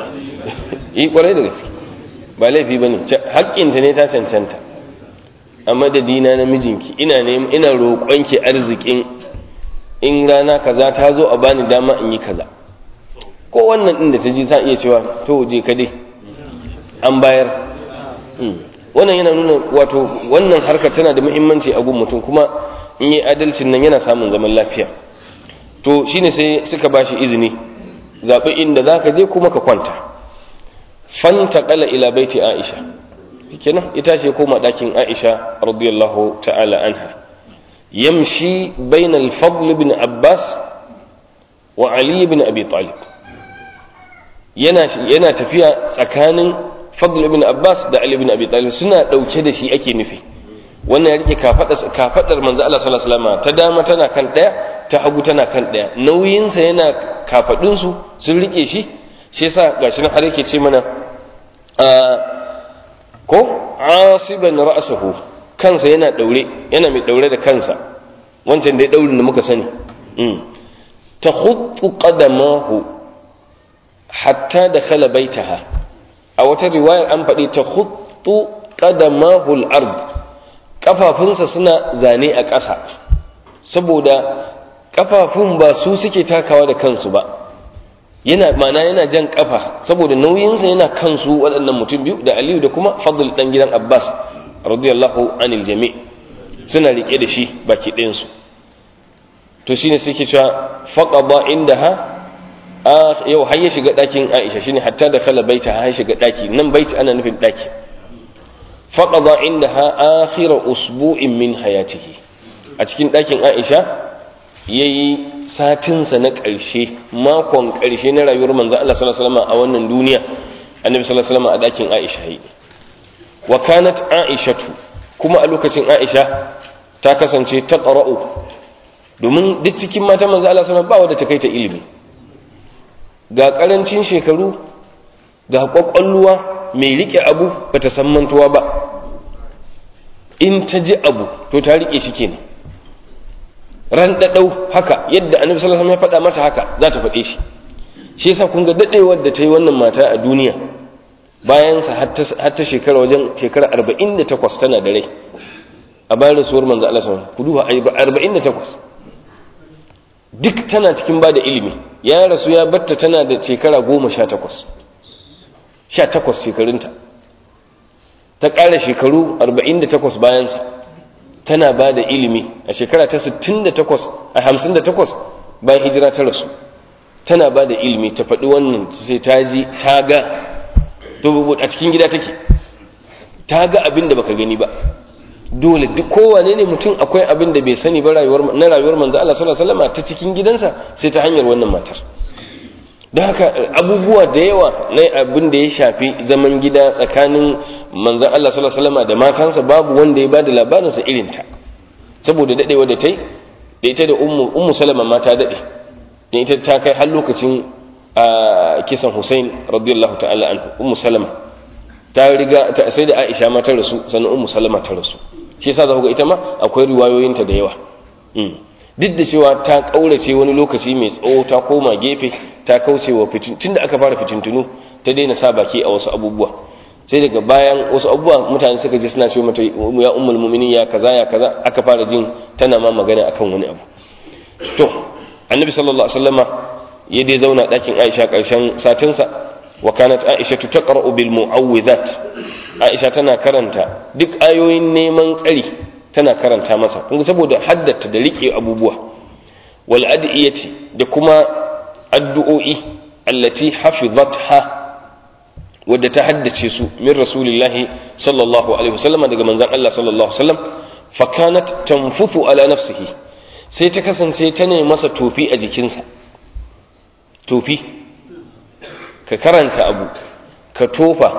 yi kwarai da gaske ba laifi ba ne haƙƙinta ne ta cancanta a madadina na mijinki ina neman ina roƙonki arzikin in rana kaza ta zo a bani dama in yi kaza ko wannan ɗin da ta ji ta iya cewa to je ka dai an bayar wannan yana nuna wato wannan harkar tana da muhimmanci a gun mutum kuma in yi adalcin nan yana samun zaman lafiya to shine sai suka bashi izini zaɓi inda za ka je kuma ka kwanta fanta ƙala ila baiti aisha kenan ita ce koma ɗakin aisha radiyallahu ta'ala anha yamshi bainal fadl ibn abbas wa ali ibn abi talib yana yana tafiya tsakanin fadl ibn abbas da ali ibn abi talib suna dauke da shi ake nufi wannan ya rike kafadar kafadar manzo Allah sallallahu alaihi wasallam ta dama tana kan daya ta hagu tana kan daya nauyin sa yana kafadun su sun rike shi shi yasa gashi nan har yake ce mana ko asiban ra'suhu kansa yana daure yana mai daure da kansa wancan da ya daurin da muka sani ta khuttu qadamahu hatta dakhala baitaha a wata riwayar an faɗi ta khuttu qadamahu al-ard kafafunsa suna zane a ƙasa saboda kafafun ba su suke takawa da kansu ba yana mana yana jan kafa saboda nauyinsa yana kansu waɗannan mutum biyu da aliyu da kuma fadl dan gidan abbas radiyallahu anil jami' suna rike da shi baki ɗayansu to shine sai ke cewa faqada indaha yau har ya shiga ɗakin Aisha shine hatta da kala baita har ya shiga ɗaki nan baiti ana nufin ɗaki faqada indaha akhir usbu'in min hayatihi a cikin ɗakin Aisha yayi satinsa na ƙarshe makon ƙarshe na rayuwar manzo Allah sallallahu alaihi wasallam a wannan duniya annabi sallallahu alaihi wasallam a ɗakin Aisha yi wa kanat Aishatu kuma a lokacin Aisha ta kasance ta qara'u domin duk cikin mata manzo Allah sallallahu alaihi wasallam ba wanda ta kai ta ilimi ga karancin shekaru ga kwakwalluwa mai rike abu bata san mantuwa ba in ta ji abu to ta rike shi kenan ran dadau haka yadda annabi sallallahu alaihi wasallam ya faɗa mata haka za ta faɗe shi shi yasa kun ga dadewar da ta yi wannan mata a duniya bayan sa har ta shekara wajen shekara 48 tana da rai a bayan rasuwar manzo Allah sallallahu alaihi wasallam ku duba 48 duk tana cikin ba da ilimi ya rasu ya batta tana da shekara goma sha takwas sha takwas shekarunta ta ƙara shekaru arba'in da takwas bayansa tana ba da ilimi a shekara ta sittin da takwas a hamsin da takwas bayan hijira ta rasu tana ba da ilimi ta faɗi wannan sai ta ji ta ga to a cikin gida take ta ga abin da baka gani ba dole duk kowane ne mutum akwai abin da bai sani ba rayuwar na rayuwar manzo Allah sallallahu alaihi wasallam ta cikin gidansa sai ta hanyar wannan matar don haka abubuwa da yawa na abin da ya shafi zaman gida tsakanin manzan Allah sallallahu alaihi wasallam da matansa babu wanda ya bada labarinsa irin ta saboda dadewa da tai da ita da ummu ummu salama ma ta dade da ita ta kai har lokacin kisan Hussein radiyallahu ta'ala anhu ummu salama ta riga ta sai da Aisha ma ta rasu sannan ummu salama ta rasu shi yasa za ku ga ita ma akwai riwayoyinta da yawa duk da cewa ta kaurace wani lokaci mai tsawo ta koma gefe ta kauce wa fitin tunda aka fara fitintunu ta daina sa baki a wasu abubuwa sai daga bayan wasu abubuwa mutane suka je suna ce mata ya ummul mu'minin ya kaza ya kaza aka fara jin tana ma magana akan wani abu to annabi sallallahu alaihi wasallama ya dai zauna dakin Aisha karshen satinsa wa kanat Aisha taqra'u bil mu'awwidhat Aisha tana karanta duk ayoyin neman tsari tana karanta masa kun saboda haddata da rike abubuwa wal adiyati da kuma addu'o'i allati hafizatha wadda ta haddace su min rasulillahi sallallahu alaihi wasallam daga manzon Allah sallallahu alaihi wasallam fa kanat tanfuthu ala nafsihi sai ta kasance ta ne masa tofi a jikinsa tofi ka karanta abu ka tofa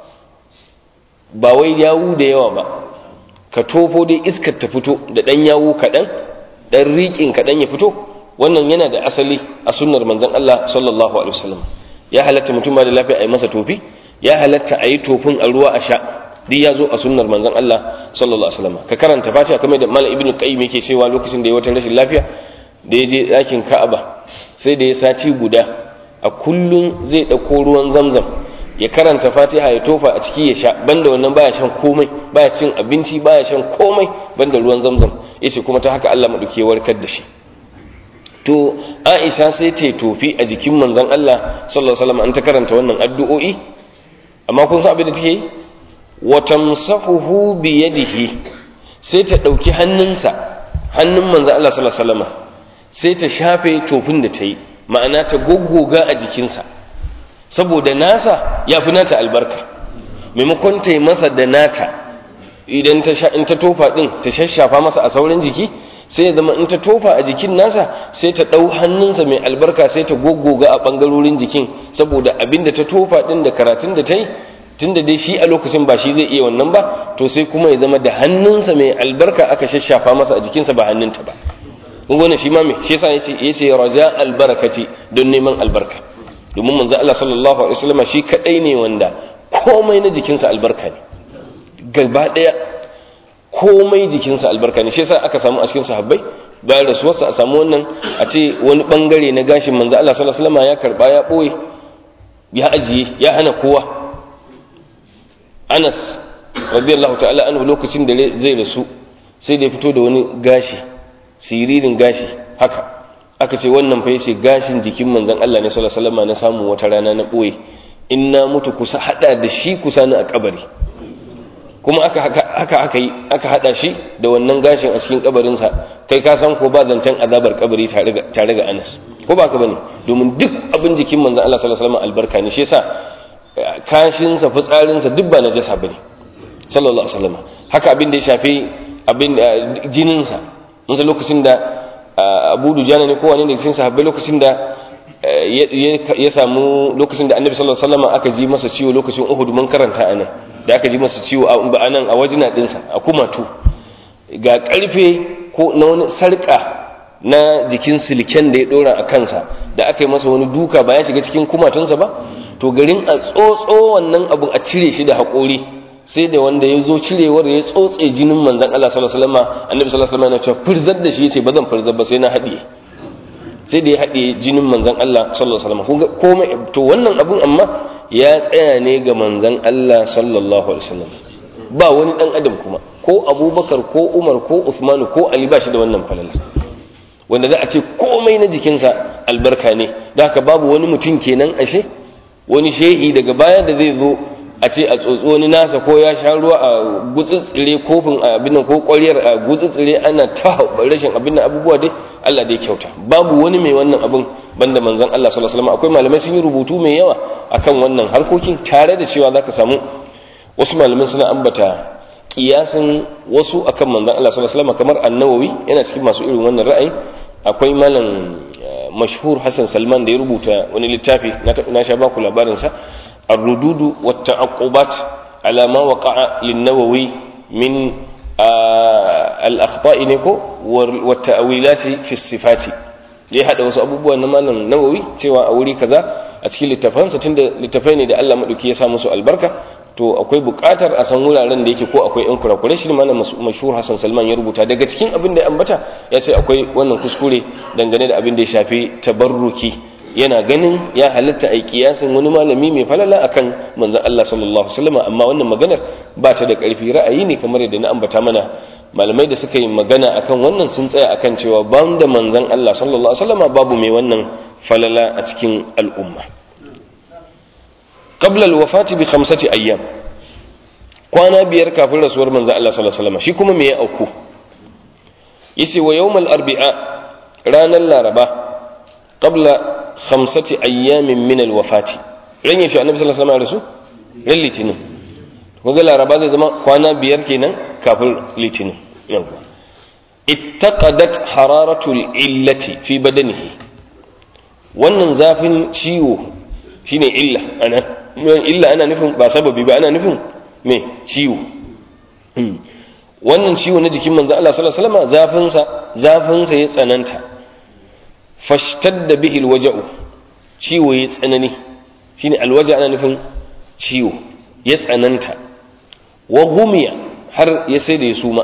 ba wai yawu da yawa ba ka tofo dai iskar ta fito da ɗan yawo kaɗan ɗan riƙin kaɗan ya fito wannan yana da asali a sunnar manzon Allah sallallahu alaihi wasallam ya halatta mutum ba da lafiya a yi masa tofi ya halatta a yi tofin a ruwa a sha duk ya zo a sunnar manzon Allah sallallahu alaihi wasallam ka karanta fatiha kamar da malam ibnu qayyim yake cewa lokacin da ya wata rashin lafiya da ya je ɗakin ka'aba sai da ya sati guda a kullum zai ɗauko ruwan zamzam ya karanta fatiha ya tofa a ciki ya sha banda wannan baya shan komai baya cin abinci baya shan komai banda ruwan zamzam yace kuma ta haka Allah maduke warkar da shi to Aisha sai ta tofi a jikin manzon Allah sallallahu alaihi wasallam an ta karanta wannan addu'o'i amma kun san abin da take yi wa tamsahuhu bi yadihi sai ta dauki hannunsa hannun manzon Allah sallallahu alaihi wasallam sai ta shafe tofin da ta yi ma'ana ta goggoga a jikinsa saboda nasa ya fi nata albarka maimakon ta yi masa da nata idan ta in ta tofa din ta shashafa masa a sauran jiki sai ya zama in ta tofa a jikin nasa sai ta ɗau hannunsa mai albarka sai ta goggoga a ɓangarorin jikin saboda abin da ta tofa din da karatun da ta yi tun da dai shi a lokacin ba shi zai iya wannan ba to sai kuma ya zama da hannunsa mai albarka aka shashafa masa a jikinsa ba hannunta ba kun gane shi ma me shi yasa yace yace raja albarakati don neman albarka domin manzo Allah sallallahu alaihi wasallam shi kadai ne wanda komai na jikinsa albarka ne gaba daya komai jikinsa albarka ne shi yasa aka samu a cikin sahabbai bayan rasuwarsa a samu wannan a ce wani bangare na gashin manzo Allah sallallahu alaihi wasallam ya karba ya boye ya ajiye ya hana kowa Anas radiyallahu ta'ala anhu lokacin da zai rasu sai da ya fito da wani gashi siririn gashi haka aka ce wannan fa yace gashin jikin manzon Allah ne sallallahu alaihi wasallam na samu wata rana na boye in na mutu kusa hada da shi kusa ni a kabari kuma aka haka aka yi aka hada shi da wannan gashin a cikin kabarin sa kai ka san ko ba zancen azabar kabari tare ga tare ga Anas ko ba ka bane domin duk abin jikin manzon Allah sallallahu alaihi wasallam albarka ne shi yasa kashin sa fitsarin sa duk ba najasa bane sallallahu alaihi wasallam haka abin da ya shafi abin jinin sa mun lokacin da abu dujana ne kowane ne cikin sahabbai lokacin da ya samu lokacin da annabi sallallahu alaihi wasallam aka ji masa ciwo lokacin uhud mun karanta anan da aka ji masa ciwo a anan a wajina dinsa a kumatu ga karfe ko na wani sarka na jikin silken da ya dora a kansa da aka yi masa wani duka ba ya shiga cikin kumatunsa ba to garin a tsotso wannan abun a cire shi da haƙori sai da wanda ya zo cirewar ya tsotse jinin manzan Allah sallallahu alaihi wasallam annabi sallallahu alaihi wasallam ya ce firzar da shi yace ba zan firzar ba sai na haɗiye sai da ya haɗiye jinin manzan Allah sallallahu alaihi wasallam komai to wannan abun amma ya tsaya ne ga manzan Allah sallallahu alaihi wasallam ba wani dan adam kuma ko Abubakar ko Umar ko Uthman ko Ali ba shi da wannan falala wanda za a ce komai na jikinsa albarka ne da haka babu wani mutum kenan ashe wani shehi daga baya da zai zo a ce a tsotsi wani nasa ko ya sha ruwa a gutsutsire kofin abin nan ko ƙwaryar a gutsutsire ana ta rashin abin nan abubuwa dai Allah dai kyauta babu wani mai wannan abin banda manzon Allah sallallahu alaihi wasallam akwai malamai sun yi rubutu mai yawa akan wannan harkokin tare da cewa zaka samu wasu malamai suna ambata kiyasin wasu akan manzon Allah sallallahu alaihi wasallam kamar An-Nawawi yana cikin masu irin wannan ra'ayin akwai malam mashhur Hassan Salman da ya rubuta wani littafi na sha baku labarin sa ar-rududu wat ta'aqqubat ala ma waqa'a lin-Nawawi min al-akhta'i ne ko wa ta'wilati fi sifati ya hada wasu abubuwa na malam Nawawi cewa a wuri kaza a cikin littafansa tunda littafai ne da Allah madauki ya sa musu albarka to akwai buƙatar a san wuraren da yake ko akwai yan kurakurai shi malam mashhur Hassan Salman ya rubuta daga cikin abin da ya ambata ya ce akwai wannan kuskure dangane da abin da ya shafi tabarruki yana ganin ya halatta a kiyasin wani malami mai falala akan manzon Allah sallallahu alaihi wasallam amma wannan maganar ba ta da ƙarfi ra'ayi ne kamar yadda na ambata mana malamai da suka yi magana akan wannan sun tsaya akan cewa ban da manzon Allah sallallahu alaihi wasallam babu mai wannan falala a cikin al'umma qabla al-wafati bi khamsati ayyam kwana biyar kafin rasuwar manzon Allah sallallahu alaihi wasallam shi kuma me ya auku yace wa yawmal arbi'a ranar laraba qabla khamsati ayyamin min al-wafati ran yashi annabi sallallahu alaihi wasallam rasu ran litinin kunga laraba zai zama kwana biyar kenan kafin litinin yawwa ittaqadat hararatul illati fi badanihi wannan zafin ciwo shine illa ana illa ana nufin ba sababi ba ana nufin me ciwo wannan ciwo na jikin manzo Allah sallallahu alaihi wasallam zafin sa zafin sa ya tsananta fashtadda bihi alwaja'u ciwo ya tsanani shine alwaja ana nufin ciwo ya tsananta wa gumiya har ya sai da ya suma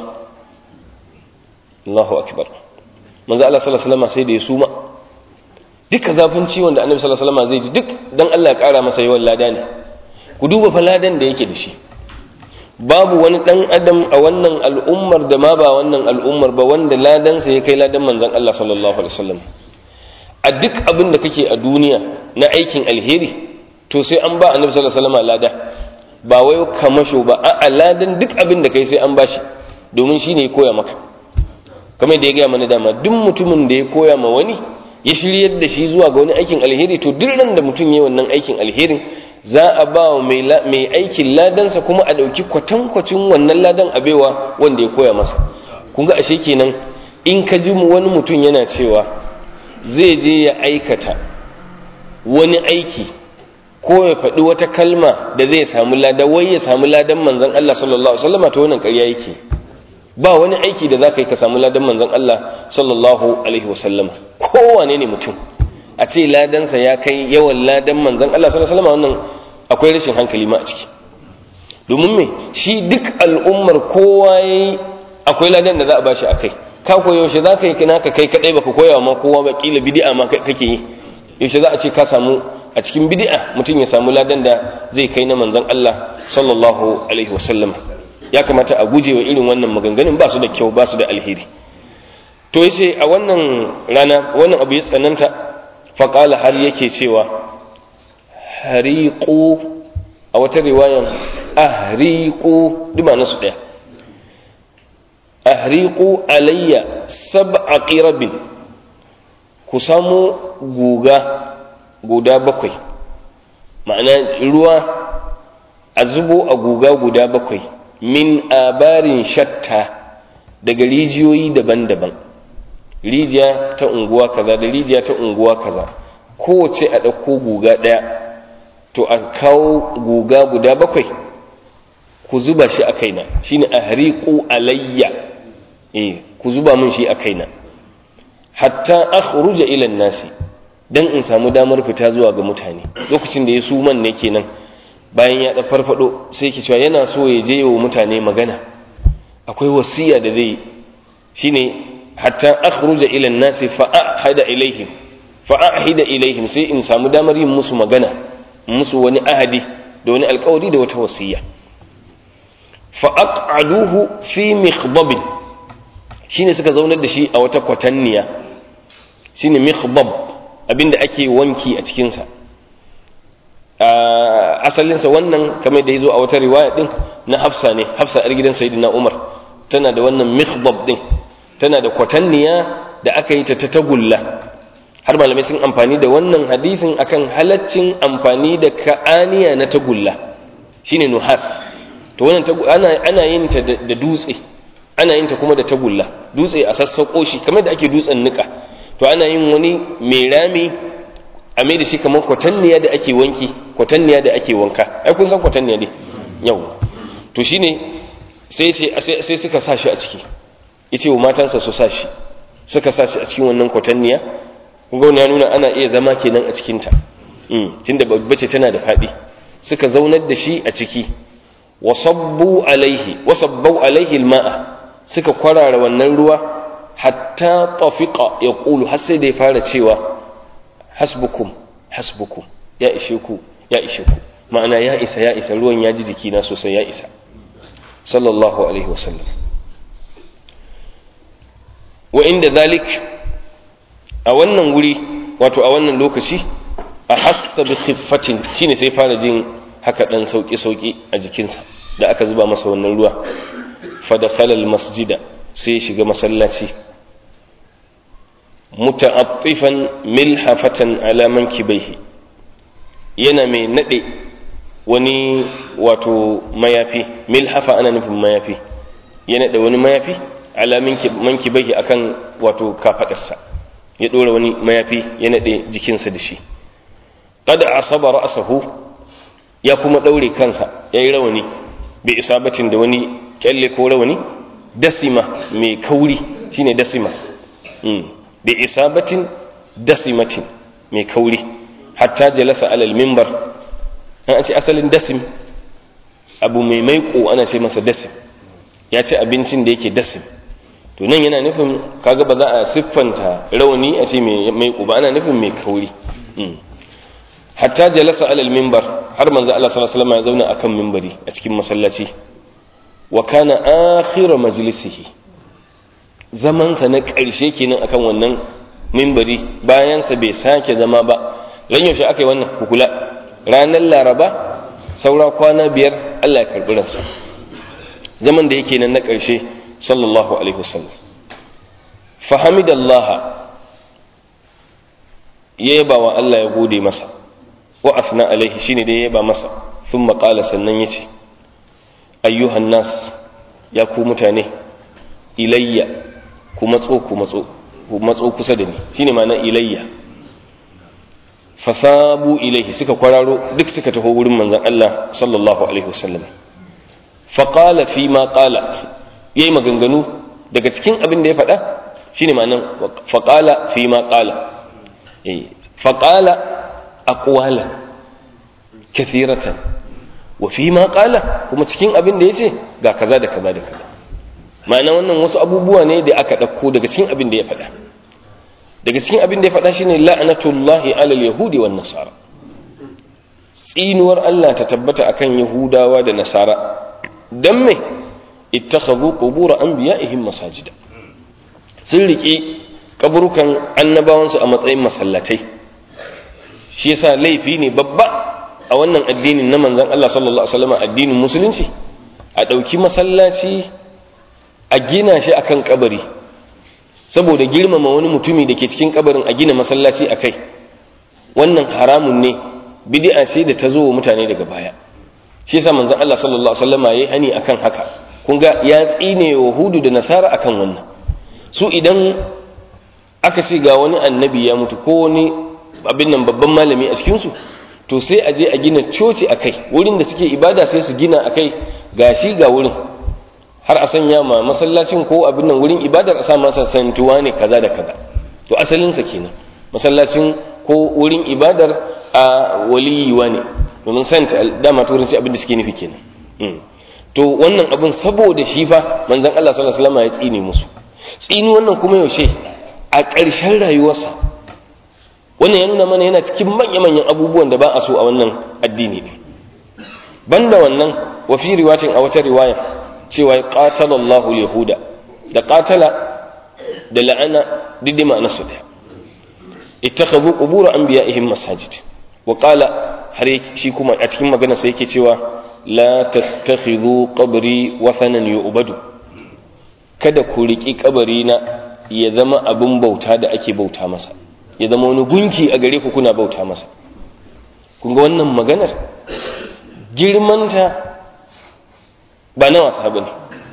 Allahu akbar manzo Allah sallallahu alaihi wasallam sai da ya suma duka zafin ciwon da annabi sallallahu alaihi wasallam zai ji duk dan Allah ya kara masa yawan lada ne ku duba fa ladan da yake da shi babu wani dan adam a wannan al'ummar da ma ba wannan al'ummar ba wanda ladansa ya kai ladan manzon Allah sallallahu alaihi wasallam a duk abin da kake a duniya na aikin alheri to sai an ba annabi sallallahu alaihi wasallam lada ba wai kamasho ba a ladan duk abin da kai sai an bashi domin shine ya koya maka kamar da ya gaya mana dama duk mutumin da ya koya ma wani ya shiryar da shi zuwa ga wani aikin alheri to duk ran da mutum ya wannan aikin alherin za a ba wa mai aikin ladansa kuma a ɗauki kwatankwacin wannan ladan a baiwa wanda ya koya masa kun ga ashe kenan in ka ji wani mutum yana cewa zai je ya aikata wani aiki ko ya faɗi wata kalma da zai samu lada wai ya samu ladan manzon Allah sallallahu alaihi wasallam to wannan ƙarya yake ba wani aiki da zaka yi ka samu ladan manzon Allah sallallahu alaihi wasallam kowane ne mutum a ce ladansa ya kai yawan ladan manzon Allah sallallahu alaihi wasallam wannan akwai rashin hankali ma a ciki domin me shi duk al'ummar kowa yayi akwai ladan da za a bashi akai ka koyo yaushe za ka yi naka kai kadai baka koya ma kowa ba kila bid'a ma kake yi yaushe za a ce ka samu a cikin bid'a mutum ya samu ladan da zai kai na manzon Allah sallallahu alaihi wasallam ya kamata a guje wa irin wannan maganganun ba su da kyau ba su da alheri to yace a wannan rana wannan abu ya tsananta faqala har yake cewa hariqu a wata riwayan ahriqu duma nasu daya ahriqu alayya sab'a qirabin ku samu guga guda bakwai ma'ana ruwa a zubo a guga guda bakwai min abarin shatta daga rijiyoyi daban-daban rijiya ta unguwa kaza da rijiya ta unguwa kaza kowace a ɗauko guga ɗaya to a kawo guga guda bakwai ku zuba shi a kaina shine ahriqu alayya eh ku zuba min shi a kaina hatta akhruja ila nasi dan in samu damar fita zuwa ga mutane lokacin da ya suman ne kenan bayan ya da farfado sai ke cewa yana so ya je wa mutane magana akwai wasiya da zai shine hatta akhruja ila nasi fa ahada ilaihim fa ahida ilaihim sai in samu damar yin musu magana musu wani ahadi da wani alkawari da wata wasiya fa aq'aduhu fi mikhdabin shine suka zaunar da shi a wata kwatanniya shine mikhdab abinda ake wanki a cikinsa asalinsa wannan kamar da ya zo a wata riwaya din na hafsa ne hafsa yar gidan sayyidina umar tana da wannan mikhdab din tana da kwatanniya da aka yi ta ta tagulla har malamai sun amfani da wannan hadithin akan halaccin amfani da ka'aniya na tagulla shine nuhas to wannan ana ana yin ta da dutse ana yin ta kuma da tagulla dutse a sassauko shi kamar da ake dutsen nika to ana yin wani mai rami a mai da shi kamar kwatanniya da ake wanki kwatanniya da ake wanka ai kun san kwatanniya ne yau to shine sai sai suka sa shi a ciki yace wa matansa su sa shi suka sa shi a cikin wannan kwatanniya kun ga ya nuna ana iya zama kenan a cikin ta mm tunda babbace tana da fadi suka zaunar da shi a ciki wasabbu alaihi wasabbu alaihi alma'a suka kwarara wannan ruwa hatta tafiqa yaqulu har sai da ya fara cewa hasbukum hasbukum ya ishe ku ya ishe ku ma'ana ya isa ya isa ruwan ya ji jikina sosai ya isa sallallahu alaihi wasallam wa inda zalik a wannan wuri wato a wannan lokaci a hassa bi khiffatin shine sai fara jin haka dan sauki sauki a jikinsa da aka zuba masa wannan ruwa fa dakhala al masjida sai ya shiga masallaci muta'attifan milhafatan ala mankibaihi yana mai nade wani wato mayafi milhafa ana nufin mayafi ya nade wani mayafi ala mankibaihi akan wato kafadarsa ya dora wani mayafi ya nade jikinsa da shi qad asaba ra'sahu ya kuma daure kansa yayi rawani bi isabatin da wani kyalle ko rawani dasima mai kauri shine dasima bi isabatin dasimatin mai kauri hatta jalasa alal mimbar an ce asalin dasim abu mai maiko ana ce masa dasim ya ce abincin da yake dasim to nan yana nufin kaga ba za a siffanta rauni a ce mai maiko ba ana nufin mai kauri hatta jalasa alal mimbar har manzo Allah sallallahu alaihi wasallam ya zauna akan mimbari a cikin masallaci wa kana akhiru majlisihi zamansa na ƙarshe kenan akan wannan mimbari bayansa bai sake zama ba ran yaushe aka yi wannan kukula ranar laraba saura kwana biyar Allah ya karɓi ransa zaman da yake nan na ƙarshe sallallahu alaihi wasallam fahamidallaha ya yaba wa Allah ya gode masa wa afna alaihi shine da ya yaba masa thumma qala sannan yace ayyuhan nas ya ku mutane ilayya ku matso ku matso ku matso kusa da ni shine ma'ana ilayya fasabu ilaihi suka kwararo duk suka taho wurin manzon Allah sallallahu alaihi wasallam fa qala fi ma qala yayi maganganu daga cikin abin da ya faɗa shine ma'anan fa qala fi ma qala eh fa qala aqwala kathiratan wa fi ma qala kuma cikin abin da yace ga kaza da kaza da kaza ma'ana wannan wasu abubuwa ne da aka ɗauko daga cikin abin da ya faɗa daga cikin abin da ya faɗa shine la'natullahi alal yahudi wan nasara tsinuwar Allah ta tabbata akan yahudawa da nasara dan me ittakhadhu qubur anbiya'ihim masajida sun rike kaburukan annabawansu a matsayin masallatai shi yasa laifi ne babba a wannan addinin na manzon Allah sallallahu alaihi wasallam addinin musulunci a ɗauki masallaci a gina shi akan kabari saboda girmama wani mutumi da ke cikin kabarin a gina masallaci a kai wannan haramun ne bid'a ce da ta zo wa mutane daga baya shi yasa manzon Allah sallallahu alaihi wasallam yayi hani akan haka kun ga ya tsine wa hudu da nasara akan wannan su idan aka ce ga wani annabi ya mutu ko wani abin nan babban malami a cikin su to sai a je a gina coci a kai wurin da suke ibada sai su gina a kai gashi ga wurin har a sanya ma masallacin ko abin nan wurin ibadar a sa masa santuwa ne kaza da kaza to asalinsa kenan masallacin ko wurin ibadar a waliyuwa ne domin sant dama turanci abin da suke nufi kenan to wannan abin saboda shi fa manzon Allah sallallahu alaihi wasallam ya tsine musu tsini wannan kuma yaushe a ƙarshen rayuwarsa wannan ya nuna mana yana cikin manya-manyan abubuwan da ba a so a wannan addini ne banda wannan wa fi riwayatin a wata riwaya cewa qatalallahu yahuda da qatala da la'ana didi ma'ana su daya ittakhadhu qubur anbiya'ihim masajid wa qala har shi kuma a cikin magana sai yake cewa la tattakhidhu qabri wathanan yu'badu kada ku riki kabari na ya zama abin bauta da ake bauta masa ya zama wani gunki a gare ku kuna bauta masa kun ga wannan maganar girmanta ba na wasa bane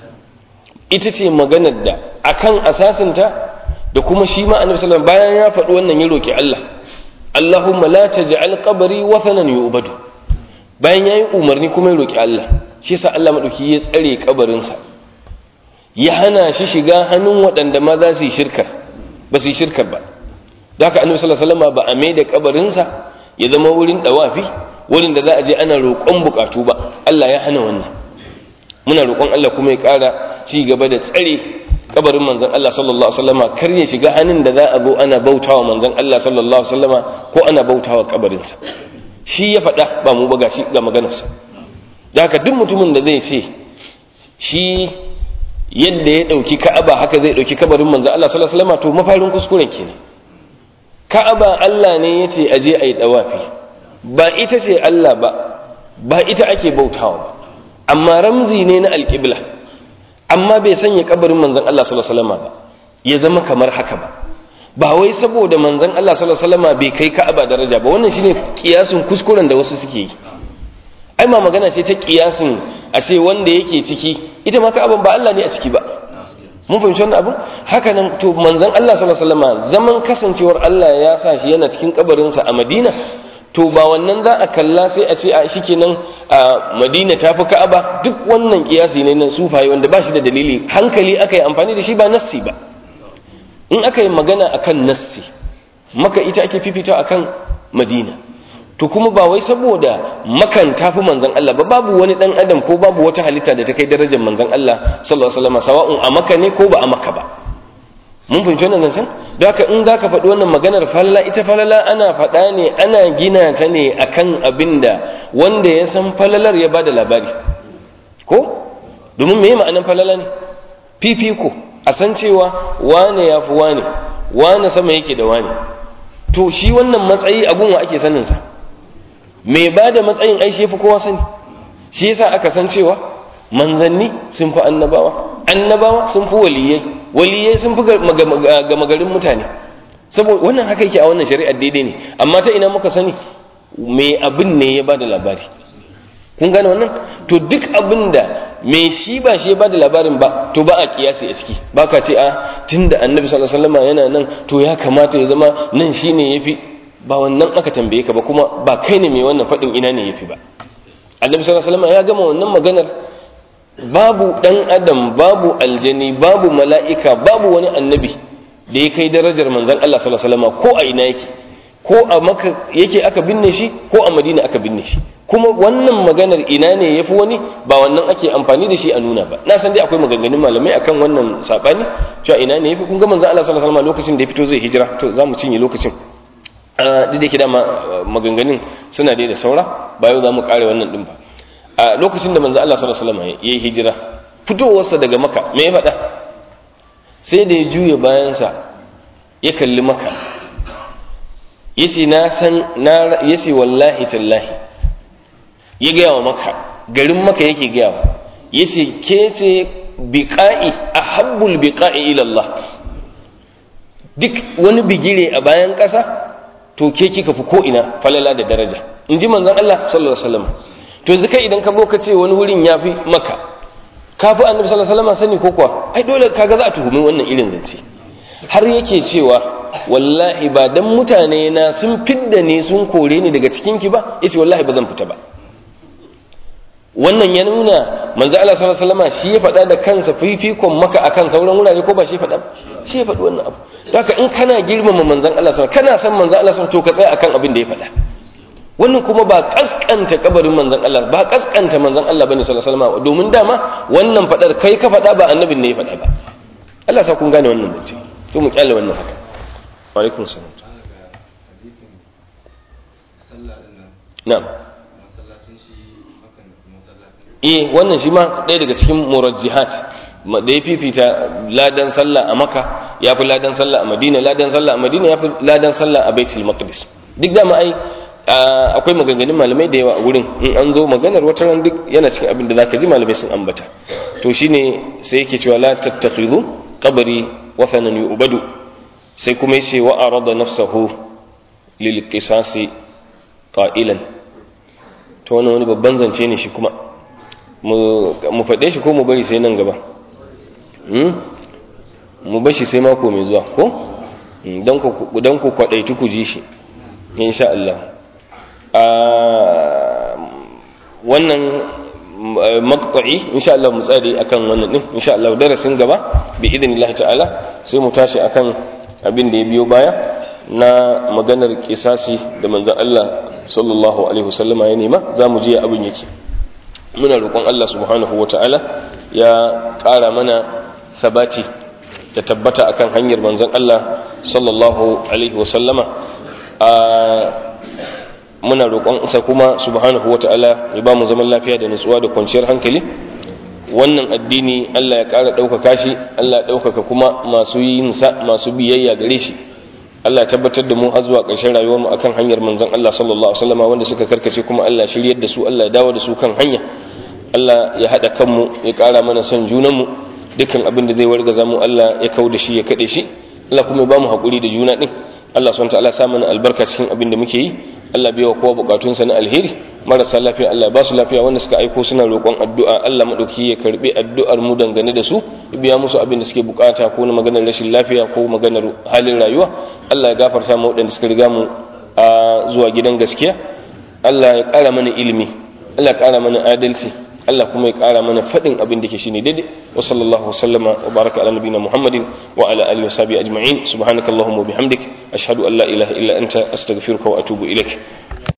ita ce maganar da akan asasinta da kuma shi ma annabi sallallahu bayan ya faɗi wannan ya roki Allah Allahumma la taj'al qabri wathanan yu'badu bayan yayi umarni kuma ya roki Allah shi yasa Allah madauki ya tsare kabarin sa ya hana shi shiga hannun waɗanda ma za su yi shirkar ba su yi shirkar ba da haka annabi sallallahu alaihi wasallam ba a mai da kabarin sa ya zama wurin dawafi wurin da za a je ana roƙon bukatu ba Allah ya hana wannan muna roƙon Allah kuma ya ƙara ci gaba da tsare kabarin manzon Allah sallallahu alaihi wasallama kar ya shiga hannun da za a zo ana bautawa manzon Allah sallallahu alaihi wasallama ko ana bautawa kabarinsa shi ya faɗa ba mu ba gashi ga maganarsa da haka duk mutumin da zai ce shi yadda ya ɗauki ka'aba haka zai ɗauki kabarin manzon Allah sallallahu alaihi wasallama to mafarin kuskuren kenan ka'aba Allah ne ya ce a je a yi ɗawafi ba ita ce Allah ba ba ita ake bautawa ba amma ramzi ne na alƙibla amma bai sanya kabarin manzon Allah sallallahu alaihi wasallam ba ya zama kamar haka ba ba wai saboda manzon Allah sallallahu alaihi wasallam bai kai Ka'aba daraja ba wannan shine kiyasin kuskuren da wasu suke yi ai ma magana ce ta kiyasin a ce wanda yake ciki ita ma Ka'aban ba Allah ne a ciki ba mun fahimci wannan abun haka nan to manzon Allah sallallahu alaihi wasallam zaman kasancewar Allah ya sa shi yana cikin kabarin sa a Madina to ba wannan za a kalla sai a ce a shikenan a madina ta fi ka'aba duk wannan kiyasi ne na sufaye wanda ba shi da dalili hankali aka yi amfani da shi ba nassi ba in aka yi magana akan nassi maka ita ake fifita akan madina to kuma ba wai saboda makan tafi manzon Allah ba babu wani dan adam ko babu wata halitta da ta kai darajar manzon Allah sallallahu alaihi wasallam sawa'un a maka ne ko ba a maka ba mun fahimci wannan zancen don haka in za ka faɗi wannan maganar falala ita falala ana faɗa ne ana gina ta ne akan abin da wanda ya san falalar ya bada labari ko domin me ma'anar falala ne fifiko a san cewa wane ya fi wane wane sama yake da wane to shi wannan matsayi a gunwa ake saninsa mai ba da matsayin ai shi fi kowa sani shi yasa aka san cewa manzanni sun fi annabawa annabawa sun fi waliyai waliyai sun fi gama garin mutane saboda wannan haka yake a wannan shari'ar daidai ne amma ta ina muka sani me abin ne ya bada labari kun gane wannan to duk abin da me shi ba shi ya bada labarin ba to ba a kiyasi a ciki ba ka ce a tunda annabi sallallahu alaihi wasallam yana nan to ya kamata ya zama nan shine yafi ba wannan aka tambaye ka ba kuma ba kai ne mai wannan faɗin ina ne yafi ba annabi sallallahu alaihi wasallam ya gama wannan maganar babu ɗan adam babu aljani babu mala'ika babu wani annabi da ya kai darajar manzan Allah sallallahu alaihi wasallam ko a ina yake ko a maka yake aka binne shi ko a madina aka binne shi kuma wannan maganar ina ne yafi wani ba wannan ake amfani da shi a nuna ba na san dai akwai maganganun malamai akan wannan sabani cewa ina ne yafi kun ga manzan Allah sallallahu alaihi wasallam lokacin da ya fito zai hijira to za mu cinye lokacin duk da ke dama maganganun suna dai da saura ba yau za mu kare wannan din ba a lokacin da manzo Allah sallallahu alaihi wasallam yayi hijira fitowarsa daga maka me ya faɗa sai da ya juye bayansa ya kalli maka yace na san na yace wallahi tallahi ya gaya wa maka garin maka yake gaya wa yace ke ce biqa'i ahabbul biqa'i ila Allah duk wani bigire a bayan ƙasa to ke kika fi ko ina falala da daraja in ji manzon Allah sallallahu alaihi wasallam to yanzu kai idan ka zo ka ce wani wurin ya fi maka ka fi annabi sallallahu alaihi wasallam sani ko kuwa ai dole kaga za a tuhumi wannan irin zance har yake cewa wallahi ba dan mutane na sun fidda ne sun kore ni daga cikin ki ba yace wallahi ba zan fita ba wannan ya nuna manzo Allah sallallahu alaihi wasallam shi ya faɗa da kansa fifikon maka akan sauran wurare ko ba shi faɗa shi ya faɗi wannan abu haka in kana girmama manzon Allah sallallahu kana san manzon Allah sallallahu to ka tsaya akan abin da ya faɗa wannan kuma ba kaskanta kabarin manzon Allah ba kaskanta manzon Allah bane sallallahu alaihi wasallam domin dama wannan fadar kai ka fada ba annabin ne ya fada ba Allah sa kun gane wannan bace to mu kyale wannan haka wa alaikum salam na'am eh wannan shi ma ɗaya daga cikin murajjihat da ya fifita ladan sallah a maka ya fi ladan sallah a madina ladan sallah a madina ya fi ladan sallah a baitul maqdis duk da ma ai akwai maganganun malamai da yawa a wurin in an zo maganar wata ran duk yana cikin abin da zaka ji malamai sun ambata to shine sai yake cewa la tattakhidhu qabri wathanan yu'badu sai kuma yace wa arada nafsahu lil qisasi qailan to wannan wani babban zance ne shi kuma mu faɗe shi ko mu bari sai nan gaba mu bashi sai mako mai zuwa ko don ku kwaɗaitu ku ji shi insha Allah wannan makwa'i insha Allah mu tsari akan wannan din insha Allah darasin gaba bi idinillah ta'ala sai mu tashi akan abin da ya biyo baya na maganar kisasi da manzon Allah sallallahu alaihi wasallama ya nema za mu je abin yake muna roƙon Allah subhanahu wa ta'ala ya ƙara mana sabati da tabbata akan hanyar manzon Allah sallallahu alaihi wasallama a muna roƙon sa kuma subhanahu wa ta'ala ya ba mu zaman lafiya da nutsuwa da kwanciyar hankali wannan addini Allah ya ƙara ɗaukaka shi Allah ya ɗaukaka kuma masu yin sa masu biyayya gare shi Allah ya tabbatar da mu har zuwa ƙarshen rayuwar mu akan hanyar manzon Allah sallallahu alaihi wasallama wanda suka karkace kuma Allah shiryar da su Allah ya dawo da su kan hanya Allah ya haɗa kanmu ya ƙara mana son junanmu dukkan abin da zai wargaza mu Allah ya kau da shi ya kaɗe shi Allah kuma ya ba mu haƙuri da juna ɗin Allah subhanahu ta'ala sa mana albarka cikin abin da muke yi Allah bai wa kowa bukatunsa na alheri marasa lafiya Allah ba su lafiya wanda suka aiko suna roƙon addu'a Allah madauki ya karbi addu'ar mu dangane da su ya biya musu abin da suke bukata ko na maganar rashin lafiya ko maganar halin rayuwa Allah ya gafarta mu waɗanda suka riga mu a zuwa gidan gaskiya Allah ya ƙara mana ilimi Allah ya ƙara mana adalci Allah kuma ya ƙara mana faɗin abin da ke shine daidai wa sallallahu sallama wa baraka ala nabiyina Muhammadin wa ala alihi wa sahbihi ajma'in subhanakallahumma wa bihamdik ashhadu an la ilaha illa anta astaghfiruka wa atubu ilaik